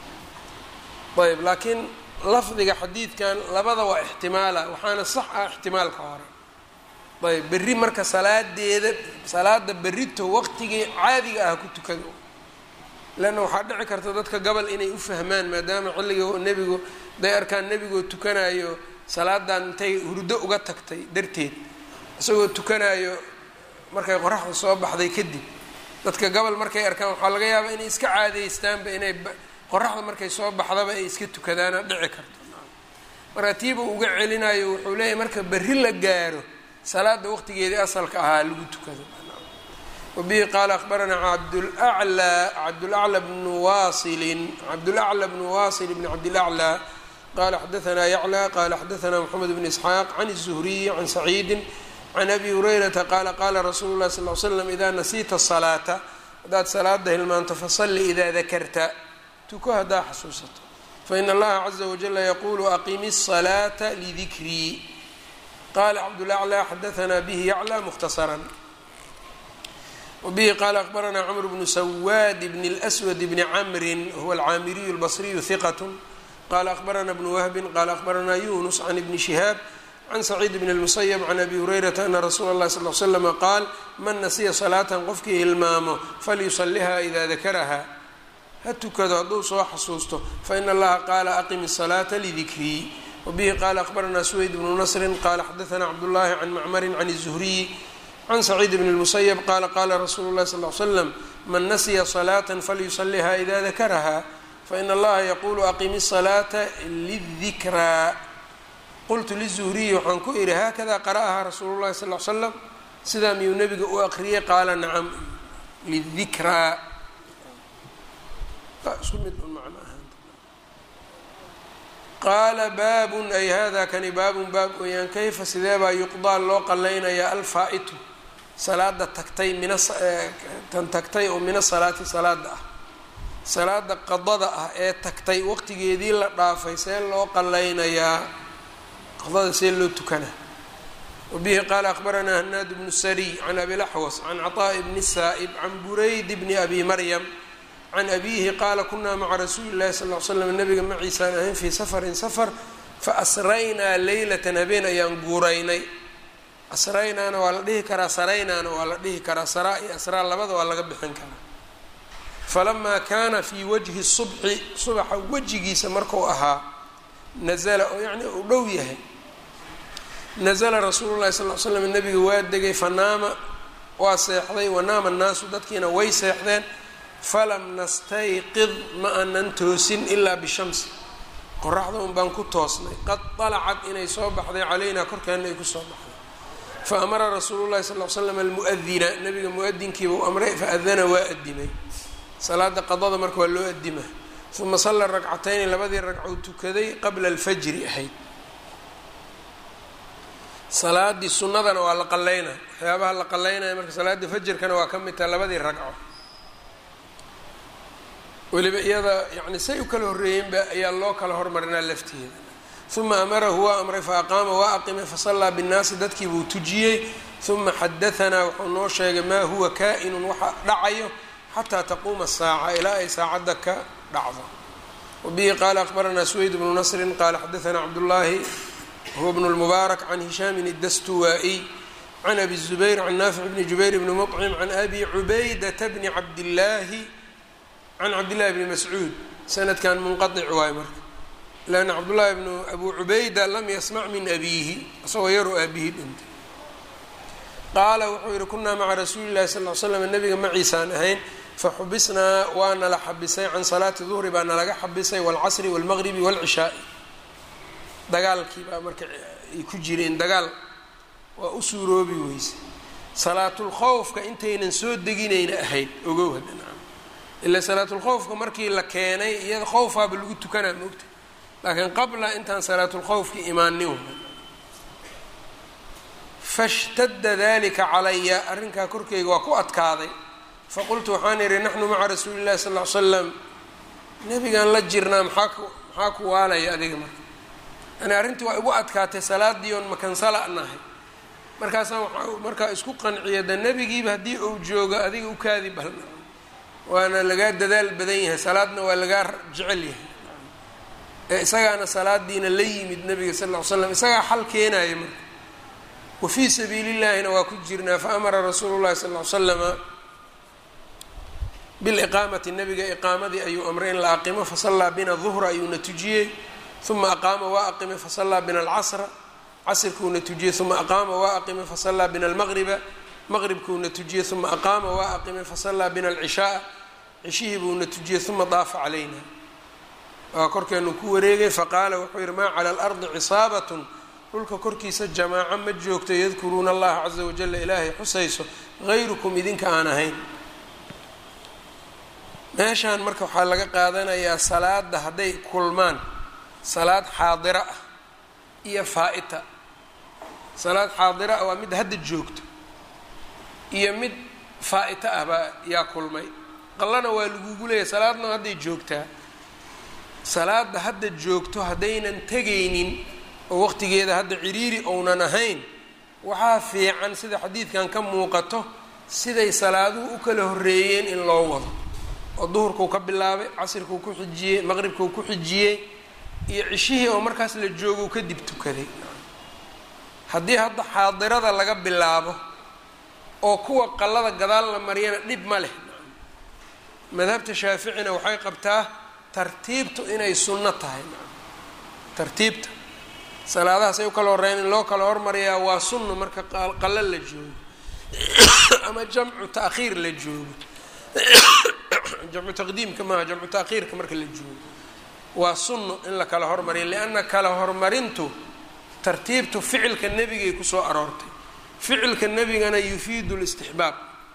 ayb laakiin lafdiga xadiidkan labada waa ixtimaala waxaana sax ah ixtimaalka hore ayb berri marka salaadeeda salaada berrito waqtigii caadiga ah ku tukada leanna waxaa dhici karta dadka gobol inay u fahmaan maadaama xilliga nebigu day arkaan nebigoo tukanayo salaadan intay hurdo uga tagtay darteed isagoo tukanayo markay qoraxda soo baxday kadib dadka gobol markay arkaan waxaa laga yaabaa inay iska caadaystaanba inay qoraxda markay soo baxdaba ay iska tukadaana dhici karto marka tiiba uga celinayo wuxuu leeyahay marka berri la gaaro salaada waqtigeedii asalka ahaa lagu tukado wabihi qaala akhbaranaa cabdulaclaa cabdulacla bnu waasilin cabdulacla bnu waasil bni cabdilaclaa qala xadaanaa yaclى qala xadaanaa mxamed bn isxaaq can الzuhriyi can saciidi can abi hurayrata qaala qaala rasuulu lahi sal l slam idaa nasiita salaata haddaad salaada hilmaanto fasalli idaa dakarta tuko haddaa xasuusato faina allaha caza wajala yaqulu aqimi الsalaata lidikrii qala cabdulaclى xadaanaa bihi yaclى mukhtasaran wbihi qaala akbaranaa cmr bnu sawaad bn اlأswad bni camri huwa alcaamiriyu اlbasriyu hiqat qala akbarana bnu wahbi qala akbaranaa yunus can ibni shihaab can saciid bn اlmusayb can abi hurayrata ana rasuula اllahi sal l slama qaal man nasiya salaatan qofkii hilmaamo falyusaliha ida dakaraha ha tukado hadduu soo xasuusto faina allaha qaala aqim الsalaata lidikrii wabihi qaala akbaranaa suweyd bnu nasrin qala xadaana cabdullahi can macmarin can الzuhriyi can saciid bn اlmusayb qaala qaala rasuulu اlahi sal l slam man nasiya salaata falyusaliha ida dakaraha fain allaha yaqulu aqimi الsalaata lidikraa qultu lizuhriyi waxaan ku idhi haakada qara'ahaa rasuulu llahi sal l slam sidaa miyuu nebiga u aqriyay qaala nacam lidikraa isku mid un macno ahaan qaala baabun ay hada kani baabun baab weyaan kayfa sidee baa yuqdaa loo qalaynayaa alfaa-itu salaada tagtay mina tan tagtay oo mina salaati salaada ah salaada qadada ah ee tagtay waqtigeedii la dhaafay see loo qalaynayaa qadada see loo tukana wabihi qaala akbaranaa hanaad bnu sariy can abilaxwas can caطaaءi bni saa'ib can burayd bni abi maryam can abiihi qaala kunaa maca rasuuli llahi sal l slam nabiga maciisaan ahayn fii safarin safar faasraynaa leylatan habeen ayaan guuraynay asraynaana waa la dhihi karaa saraynaana waa la dhihi karaa saraa iyo asraa labada waa laga bixin karaa falamaa kaana fii wajhi subxi subaxa wejigiisa marku ahaa nazala oo yacni uu dhow yahay nazala rasuulu llahi sal l slam nabiga waa degay fanaama waa seexday wanaama annaasu dadkiina way seexdeen falam nastayqid ma aanan toosin ilaa bishamsi qoraxda un baan ku toosnay qad dalacad inay soo baxday calaynaa korkeena ay kusoo baxday fa amara rasuulu llahi sal l slam almu'adina nabiga mu-adinkiiba u amray faadana waa adimay salaada qadada marka waa loo adima uma salla ragcatayni labadii ragcou tukaday qabla alfajri ahayd salaadii sunnadana waa la qalaynaa waxyaabaha la qalaynaya marka salaada fajrkana waa ka mid taha labadii ragco weliba iyada yani say u kala horreeyeenba ayaa loo kala hormarinaa lafteeda uma amarahu waa amray fa aqaama waa aqimay fasallaa binnaasi dadkii buu tujiyey uma xadahanaa wuxuu noo sheegay maa huwa kaa-inun waxa dhacayo xataa taquuma saaca ilaa ay saacadda ka dhacdo wabihi qaala akbaranaa suweyd bnu nasrin qaala xadaanaa cabdullaahi huwa bnu lmubaarak can hishaamin iddastuwaa-iy can abi zubayr can naafic bni jubayr bni muطcim can abi cubaydata bni cabdillaahi can cabdillahi bni mascuud sanadkan munqaic waayo marka lanna cabdullaahi bnu abu cubayda lam yasmac min abiihi isagoo yaroo aabihii dhintay qaala wuxuu yihi kunaa maca rasuuli llahi sal l slam nabiga maciisaan ahayn faxubisnaa waa nala xabisay can salaati duhri baa nalaga xabisay waalcasri waalmaqribi waalcishaai dagaalkii baa marka ay ku jireen dagaal waa u suuroobi weyse salaatulkhowfka intaynan soo deginayna ahayd ogow haddana ilaa salaatulkhowfka markii la keenay iyada khowfaaba lagu tukanaa moogta laakiin qabla intaan salaatulkhowfki imaanin fashtadda dalika calaya arrinkaa korkeyga waa ku adkaaday faqultu waxaan idhi naxnu maca rasuuli llahi sal ll ly slam nebigaan la jirnaa maxaa ku maxaa ku waalaya adiga marka yani arrintii waa igu adkaatay salaadii oon makansala nahay markaasaan waxaa markaa isku qanciya de nebigiiba haddii uu joogo adiga u kaadi balna waana lagaa dadaal badan yahay salaadna waa lagaa jecel yahay ee isagaana salaadiina la yimid nabiga sal ll ly slam isagaa xal keenaya marka wa fii sabiili llaahina waa ku jirnaa fa amara rasuulu llahi sal ly slama biliqaamati nabiga iqaamadii ayuu amray in la aqimo fasallaa bina duhra ayuuna tujiyey uma aqaama waa aqimay fasallaa bina alcasra casrkuuna tujiyey uma aqaama waa aqimay fasallaa bina almaqriba maqribkuuna tujiyey uma aqaama waa aqimay fasallaa bina alcishaaa cishihii buuna tujiyey uma daafa calayna waa korkeenu ku wareegay faqaala wuxuu yihi maa cala alardi cisaabatun dhulka korkiisa jamaaco ma joogto yadkuruuna allaha caza wajala ilaahay xusayso hayrukum idinka aan ahayn meeshaan marka waxaa laga qaadanayaa salaada hadday kulmaan salaad xaadira ah iyo faa-ita salaad xaadira ah waa mid hadda joogto iyo mid faa-ita ah baa yaa kulmay qallana waa lagugu leeyahy salaadna hadday joogtaa salaada hadda joogto haddaynan tegaynin oo waqtigeeda hadda ciriiri ounan ahayn waxaa fiican sida xadiidkan ka muuqato siday salaaduhu u kala horreeyeen in loo wado oo duhurkuu ka bilaabay casirkuu ku xijiyey maqribkuu ku xijiyey iyo cishihii oo markaas la joogou kadib tukaday haddii hadda xaadirada laga bilaabo oo kuwa qallada gadaal la mariyana dhib ma leh madhabta shaaficina waxay qabtaa tartiibtu inay sunno tahay tartiibta salaadahaas ay u kala horreyn in loo kala hormariyaa waa sunno marka qallo la joogo ama jamcu ta'khiir la joogo jamcu taqdiimka maaha jamcu ta'khiirka marka la joogo waa sunno in la kala hormariya lianna kala hormarintu tartiibtu ficilka nebigay kusoo aroortay ficilka nebigana yufiidu listixbaab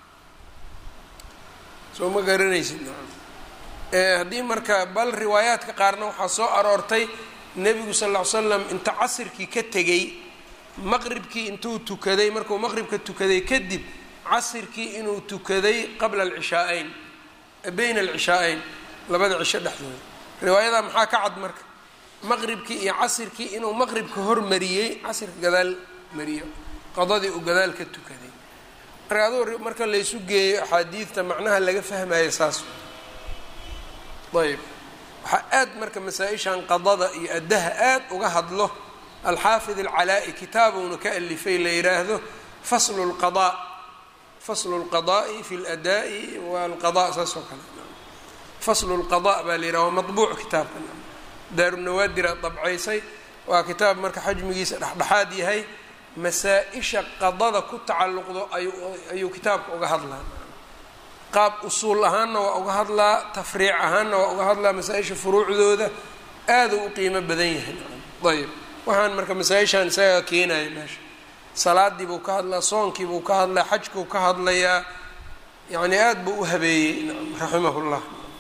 soo ma garanaysid haddii marka bal riwaayaadka qaarna waxaa soo aroortay nebigu sal ll ly slam inta casirkii ka tegay maqribkii intuu tukaday markuu maqribka tukaday kadib casirkii inuu tukaday qabla alcishaa-eyn bayna alcishaa-eyn labada cisho dhexdooda riwaayada maxaa ka cad marka maqribkii iyo casirkii inuu maqribka hormariyey casirka gadaal mariyo qadadii uu gadaal ka tukaday marka aduu marka laysu geeyo axaadiidta macnaha laga fahmayo saas ayb waxaa aad marka masaa-ishan qadada iyo addaha aad uga hadlo alxaafid alcalaa-i kitaabuuna ka alifay la yidhaahdo faslu lqadaa faslu lqadaai fi ladaa'i walqada saas oo kale faslu lqada baa la yidhaha waa maطbuuc kitaabka daarunawaadira dabcaysay waa kitaab marka xajmigiisa dhexdhexaad yahay masaa-isha qadada ku tacalluqdo ayuu kitaabka uga hadlaa qaab usuul ahaanna waa uga hadlaa tafriic ahaanna waa uga hadlaa masaa-isha furuucdooda aaduu u qiimo badan yahay ayb waxaan marka masaa-ishaan isagaa keenaya meesha salaadii buu ka hadlaa soonkii buu ka hadlaa xajkuu ka hadlayaa yacni aada buu u habeeyey raximah llah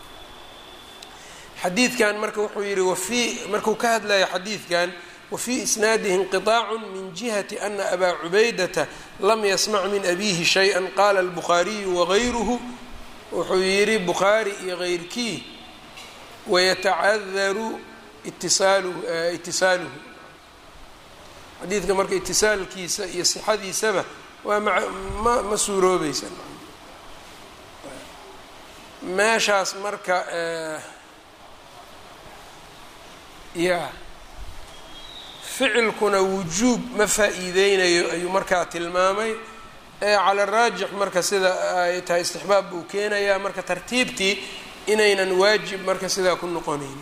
xadiidkan marka wuxuu yihi wafii markuu ka hadlaya xadiidkan wafii isnaadihi inqiطaacu min jihati ana abaa cubaydata lam yasmac min abihi shayئa qala albukhaariyu wagayruhu wuxuu yihi bukhaari iyo keyrkii wayatacadaru itisaaluhu itisaaluhu xadiidka marka itisaalkiisa iyo sixadiisaba waa ma ma suuroobaysa meeshaas marka ya ficilkuna wujuub ma faa-iideynayo ayuu markaa tilmaamay ee cala raajix marka sida ay tahay istixbaab buu keenayaa marka tartiibtii inaynan waajib marka sidaa ku noqonayn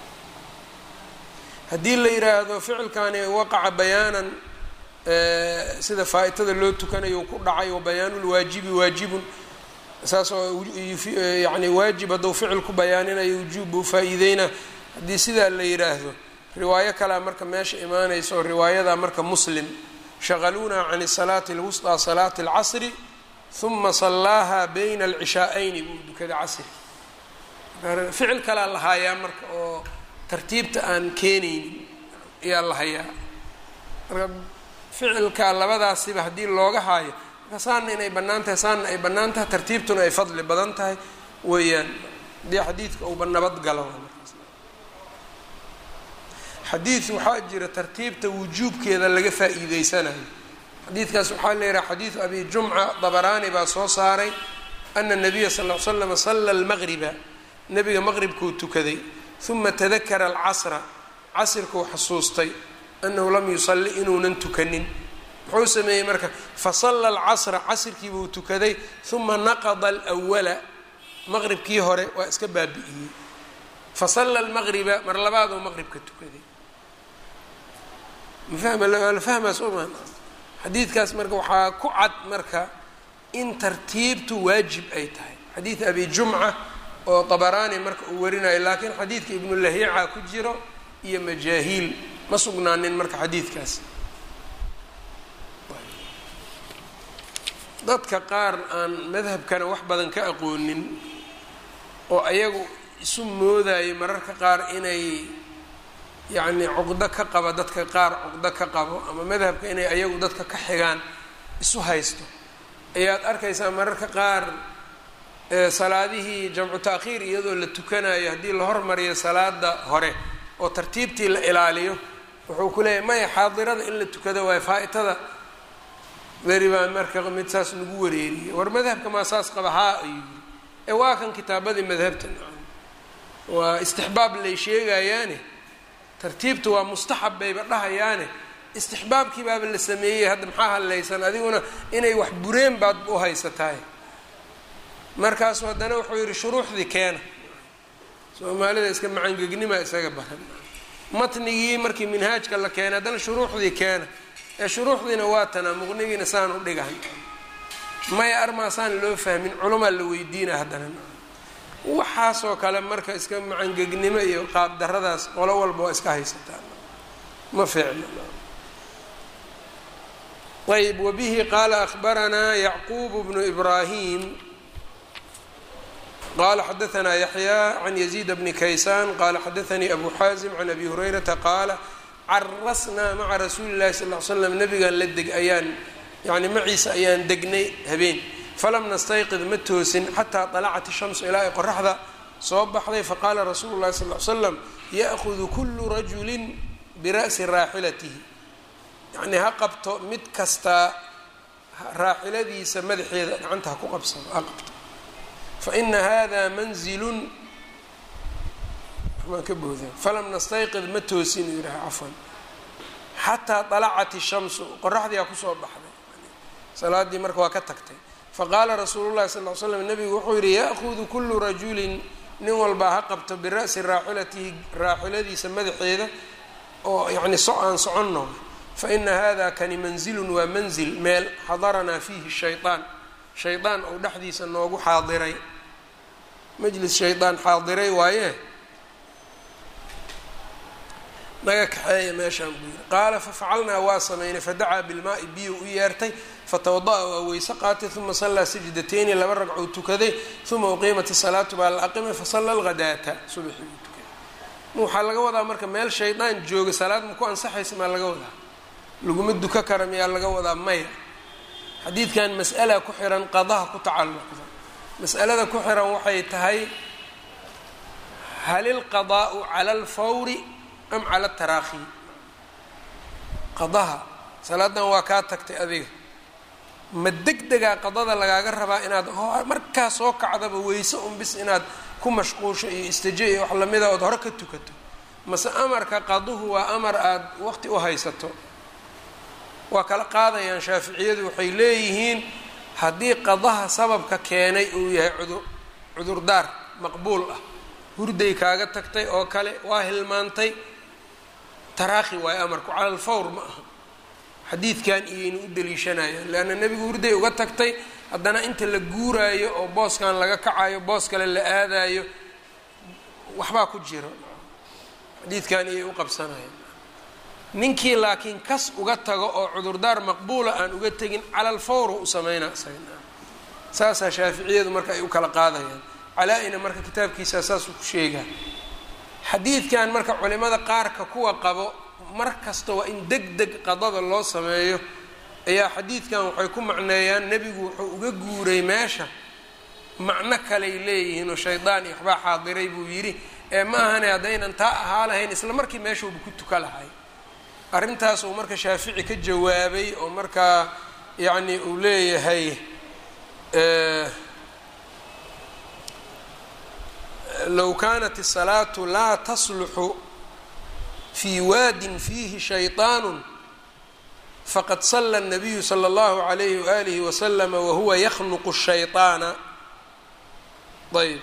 haddii la yiraahdo ficilkani waqaca bayaanan sida faa-itada loo tukanayo ku dhacay wa bayaanulwaajibi waajibun saas oo yani waajib hadduu ficil ku bayaaninayo wujuub buu faa-iideyna haddii sidaa la yiraahdo riwaayo kalea marka meesha imaanaysa oo riwaayada marka muslim shaqaluuna can salaati lwusطىa salaati اlcasri huma salaaha bayna alcishaa'ayni buu dukaday casri ficil kalaa la hayaa marka oo tartiibta aan keenaynin ayaa la hayaa marka ficilka labadaasiba haddii looga haayo marka saana inay bannaan tahay saana ay bannaan tahay tartiibtuna ay fadli badan tahay weeyaan haddii xadiidka uuba nabad galo xadiid waxaa jira tartiibta wujuubkeeda laga faa-iideysanayo xadiidkaas waxaa la yihaha xadiidu abi jumca dabaraani baa soo saaray ana nabiya sal l slama sala lmaqriba nabiga maqribkuu tukaday uma tadakara alcasra casirkuu xasuustay anahu lam yusalli inuunan tukanin muxuu sameeyey marka fasalla alcasra casirkiibuu tukaday uma naqada alwala maqribkii hore waa iska baabi'iyey fasalla almaqriba mar labaaduu maqribka tukaday mafahmaa sooma xadiidkaas marka waxaa ku cad marka in tartiibtu waajib ay tahay xadiid abi jumca oo dabaraani marka uu warinayo laakiin xadiidka ibnulahiica ku jiro iyo majaahiil ma sugnaanin marka xadiidkaas dadka qaar aan madhabkana wax badan ka aqoonin oo ayagu isu moodayo mararka qaar inay yacni cuqdo ka qaba dadka qaar cuqdo ka qabo ama madhabka inay ayagu dadka ka xigaan isu haysto ayaad arkaysaa mararka qaar salaadihii jamcu taakhiir iyadoo la tukanayo haddii la hormariyo salaada hore oo tartiibtii la ilaaliyo wuxuu ku leeyahy maya xaadirada in la tukado waayo faa-itada beri baa marka mid saas nagu wareeriyay war madhabka maa saas qaba haa ayuu yiri ee waa kan kitaabadii madhabta waa istixbaab lay sheegayaane tartiibta waa mustaxab bayba dhahayaane istixbaabkii baaba la sameeyey hadda maxaa hadlaysan adiguna inay wax bureen baad u haysataay markaasu haddana wuxuu yidhi shuruuxdii keena soomaalida iska macangegnima isaga baran matnigii markii minhaajka la keenay haddana shuruuxdii keena ee shuruuxdiina waa tanaa muqnigiina saan u dhigahan maya armaasaan loo fahmin culamaa la weydiina haddana waxaasoo kale marka iska macangegnimo iyo qaabdaradaas qolo walba waa iska haysataa ma fiicno ayb wabihi qaala ahbaranaa yacquub bnu ibraahim qala xadaanaa yaxya can yaziid bni kaysaan qala xadaanii abu xaazim can abi hurayrata qaala carasnaa maca rasuuli llahi sal l slam nabigaan la deg ayaan yani maciisa ayaan degnay habeen falam nastayqid ma toosin xataa dalacat ishamsu ilaa ay qoraxda soo baxday faqaala rasuulu llahi sal l slam ya'hudu kulu rajulin bira'si raaxilatihi yacnii ha qabto mid kastaa raaxiladiisa madaxeeda gacanta ha ku qabsado ha qabto fa ina hada manzilun maan ka booda falam nastayqid ma toosin uu yidhaha cafwan xataa dalacat ishamsu qoraxdii aa kusoo baxday salaadii marka waa ka tagtay faqaala rasuulu llahi sal l slam nabigu wuxuu yidhi ya'hudu kulu rajulin nin walbaa ha qabto bira'si raaxilatihi raaxiladiisa madaxeeda oo yacni so aan soconno fa ina hada kani manzilun waa manzil meel xadaranaa fiihi shayطaan shaydaan ou dhexdiisa noogu xaadiray majlis shaydaan xaadiray waaye naga kaxeeya meeshaan buu yiri qaala fafacalnaa waa samaynay fadacaa bilmaai biyo u yeertay fatawada-a waa weyse qaatay uma sallaa sajdateyni laba ragcou tukaday uma uqiimat isalaatu baa la aqimay fasalla lghadaata subaxii uu tukaday waxaa laga wadaa marka meel shaydaan jooga salaad ma ku ansaxaysa maa laga wadaa laguma duka kara miyaa laga wadaa maya xadiidkan mas'ala ku xiran qadaha ku tacalluqda mas'alada ku xiran waxay tahay hal ilqadaa'u cala alfawri am cala ataraakhi qadaha salaadan waa kaa tagtay adiga ma deg degaa qadada lagaaga rabaa inaad markaa soo kacdaba weyse un bis inaad ku mashquusho iyo istaje iyo wax lamida ood hore ka tukato mase amarka qaduhu waa amar aada waqti u haysato waa kala qaadayaan shaaficiyadu waxay leeyihiin haddii qadaha sababka keenay uu yahay cudur cudurdaar maqbuul ah hurday kaaga tagtay oo kale waa hilmaantay taraakhi waayo amarku cala alfawr ma aha xadiidkan iyayna u daliishanayaan leanna nebigu hurday uga tagtay haddana inta la guuraayo oo booskan laga kacayo boos kale la aadayo waxbaa ku jiro xadiidkan iyay u qabsanayaan ninkii laakiin kas uga tago oo cudurdaar maqbuula aan uga tegin cala alfawr u sameynaa isaga saasaa shaaficiyadu marka ay u kala qaadayaan calaa-ina marka kitaabkiisa saasuu ku sheegaa xadiidkan marka culimada qaarka kuwa qabo mar kasta waa in deg deg qadada loo sameeyo ayaa xadiidkan waxay ku macneeyaan nebigu wuxuu uga guuray meesha macno kaley leeyihiin oo shaydaan iyo waxbaa xaadiray buu yidhi ee ma ahane haddaynan taa ahaa lahayn isla markii meeshuuba ku tuka lahay arrintaas uu marka shaafici ka jawaabay oo markaa yacni uu leeyahay low kaanat الsalaatu laa tasluxu fii waadin fiihi shayطaan faqad sala الnabiyu slى اllahu عalayhi waalihi waslama wahuwa yaknuqu الshayطaana ayb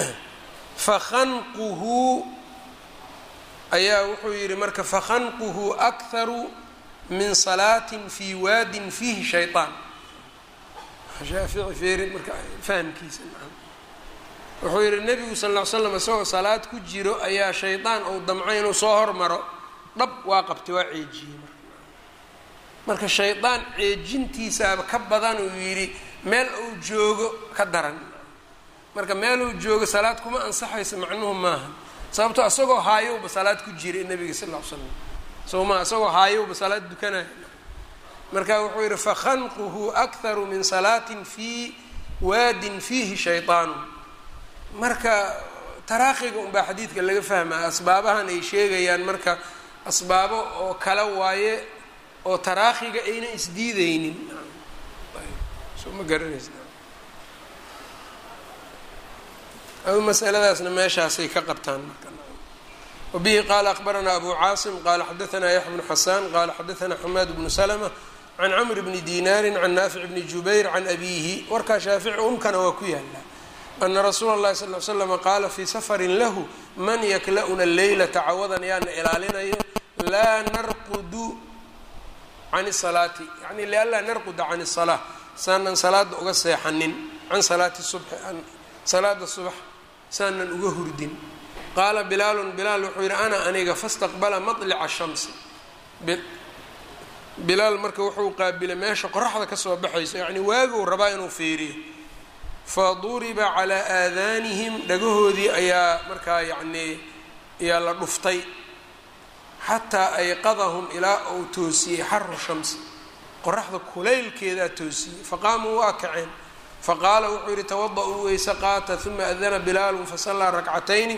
fakhanquhu ayaa wuxuu yihi marka fakhanquhu akharu min salaatin fii waadin fiihi shayطaan shaafici feeri marka fahamkiisa wuxuu yihi nebigu sal ll ly slam isagoo salaad ku jiro ayaa shaydaan ou damcay inuu soo hormaro dhab waa qabtay waa ceejiyey marka shaydaan ceejintiisaaba ka badan uu yidhi meel uu joogo ka daran marka meel uu joogo salaad kuma ansaxaysa macnuhu maaha sababto isagoo haayowba salaad ku jiray nebiga sal ll ly slam soo maa isagoo haayowba salaad dukanaya marka wuxuu yihi fakhanquhu akharu min salaatin fii waadin fiihi shayطaanu marka taraakhiga unbaa xadiidka laga fahmaa asbaabahan ay sheegayaan marka asbaabo oo kale waaye oo taraakhiga ayna isdiideynin soo ma garanaysa adu masaladaasna meeshaasay ka qabtaan marka wabihi qaala akbaranaa abu caasim qaala xadaanaa yaxya bnu xasaan qaala xadaanaa xamaad bnu salma can camr bni dinaari can naafic bni jubayr can abiihi warkaa shaafici umkana waa ku yaala ana rasuula اllahi sal l slama qaala fii safarin lahu man yakla'una leylata cawadan yaana ilaalinayo laa narqudu can salaati yani lianlaa narquda can الsalaa saanan salaada uga seexanin can salaati subxi salaada subax saanan uga hurdin qaala bilaalun bilaal wuxuu yihi ana aniga fastaqbala maطlica shamsi bilaal marka wuxuu qaabilay meesha qoraxda kasoo baxayso yacni waaguu rabaa inuu fiiriyo faduriba calaa aadaanihim dhagahoodii ayaa markaa yacnii ayaa la dhuftay xataa ayqadahum ilaa uu toosiyey xaru shamsi qoraxda kulaylkeedaa toosiyey faqaamuu waa kaceen faqaala wuxuu yihi tawada-uu weyse qaata uma adana bilaalun fasallaa rakcatayni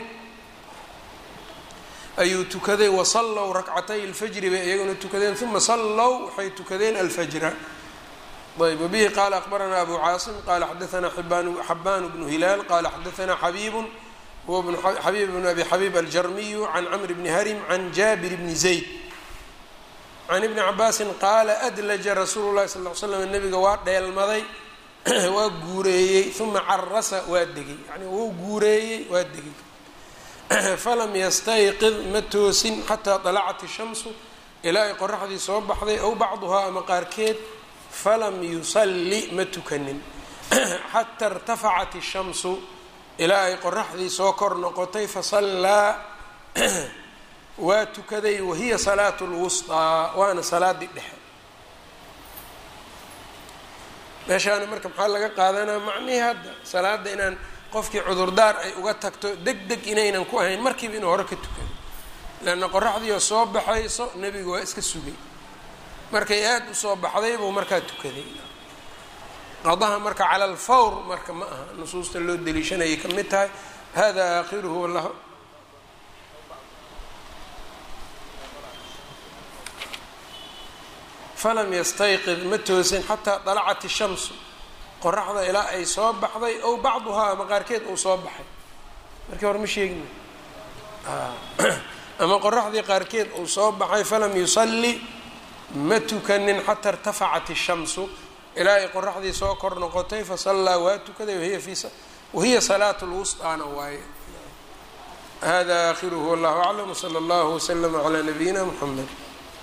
ayuu tukaday wasallow rakcatay alfajri bay iyaguna tukadeen uma sallow waxay tukadeen alfajra ayb wbihi qaala akbaranaa abu caasim qaala xadaanaa xabaan bnu hilaal qaala xadaanaa xabiibun huwa xabiib bnu abi xabiib aljarmiyu can camr bni harim can jaabir bni zayd can ibni cabaasin qaala adlaja rasuulu lahi sal l slam nabiga waa dheelmaday waa guureeyey uma carasa waa degay yani wuu guureeyey waa degay falam yastayqid ma toosin xataa dalacat ishamsu ilaa ay qoraxdii soo baxday ow bacduhaa ama qaarkeed falam yusalli ma tukanin xata irtafacat ishamsu ilaa ay qoraxdii soo kor noqotay fasallaa waa tukaday wahiya salaatu lwusطaa waana salaadii dhexe meeshaana marka maxaa laga qaadanaa macnihii hadda salaada inaan qofkii cudurdaar ay uga tagto deg deg inaynan ku ahayn markiiba inuu hore ka tukado leanna qoraxdiioo soo baxayso nebigu waa iska sugay markay aada usoo baxday buu markaa tukaday qadaha marka cala alfawr marka ma aha nusuusta loo deliishanayay ka mid tahay hada aakhiruhu wallah falam yastayqid ma toosin xataa dalacat ishamsu qoraxda ilaa ay soo baxday ow bacduhaa ama qaarkeed uu soo baxay markii hore ma sheegin ama qoraxdii qaarkeed uu soo baxay falam yusalli ma tukanin xata irtafacat ishamsu ilaa ay qoraxdii soo kor noqotay fasallaa waa tukaday wahiya fi wahiya salaatu lwusطaana waaye hada akhiruhu wallahu aclam wsala allahu waslama calaa nabiyina mxamed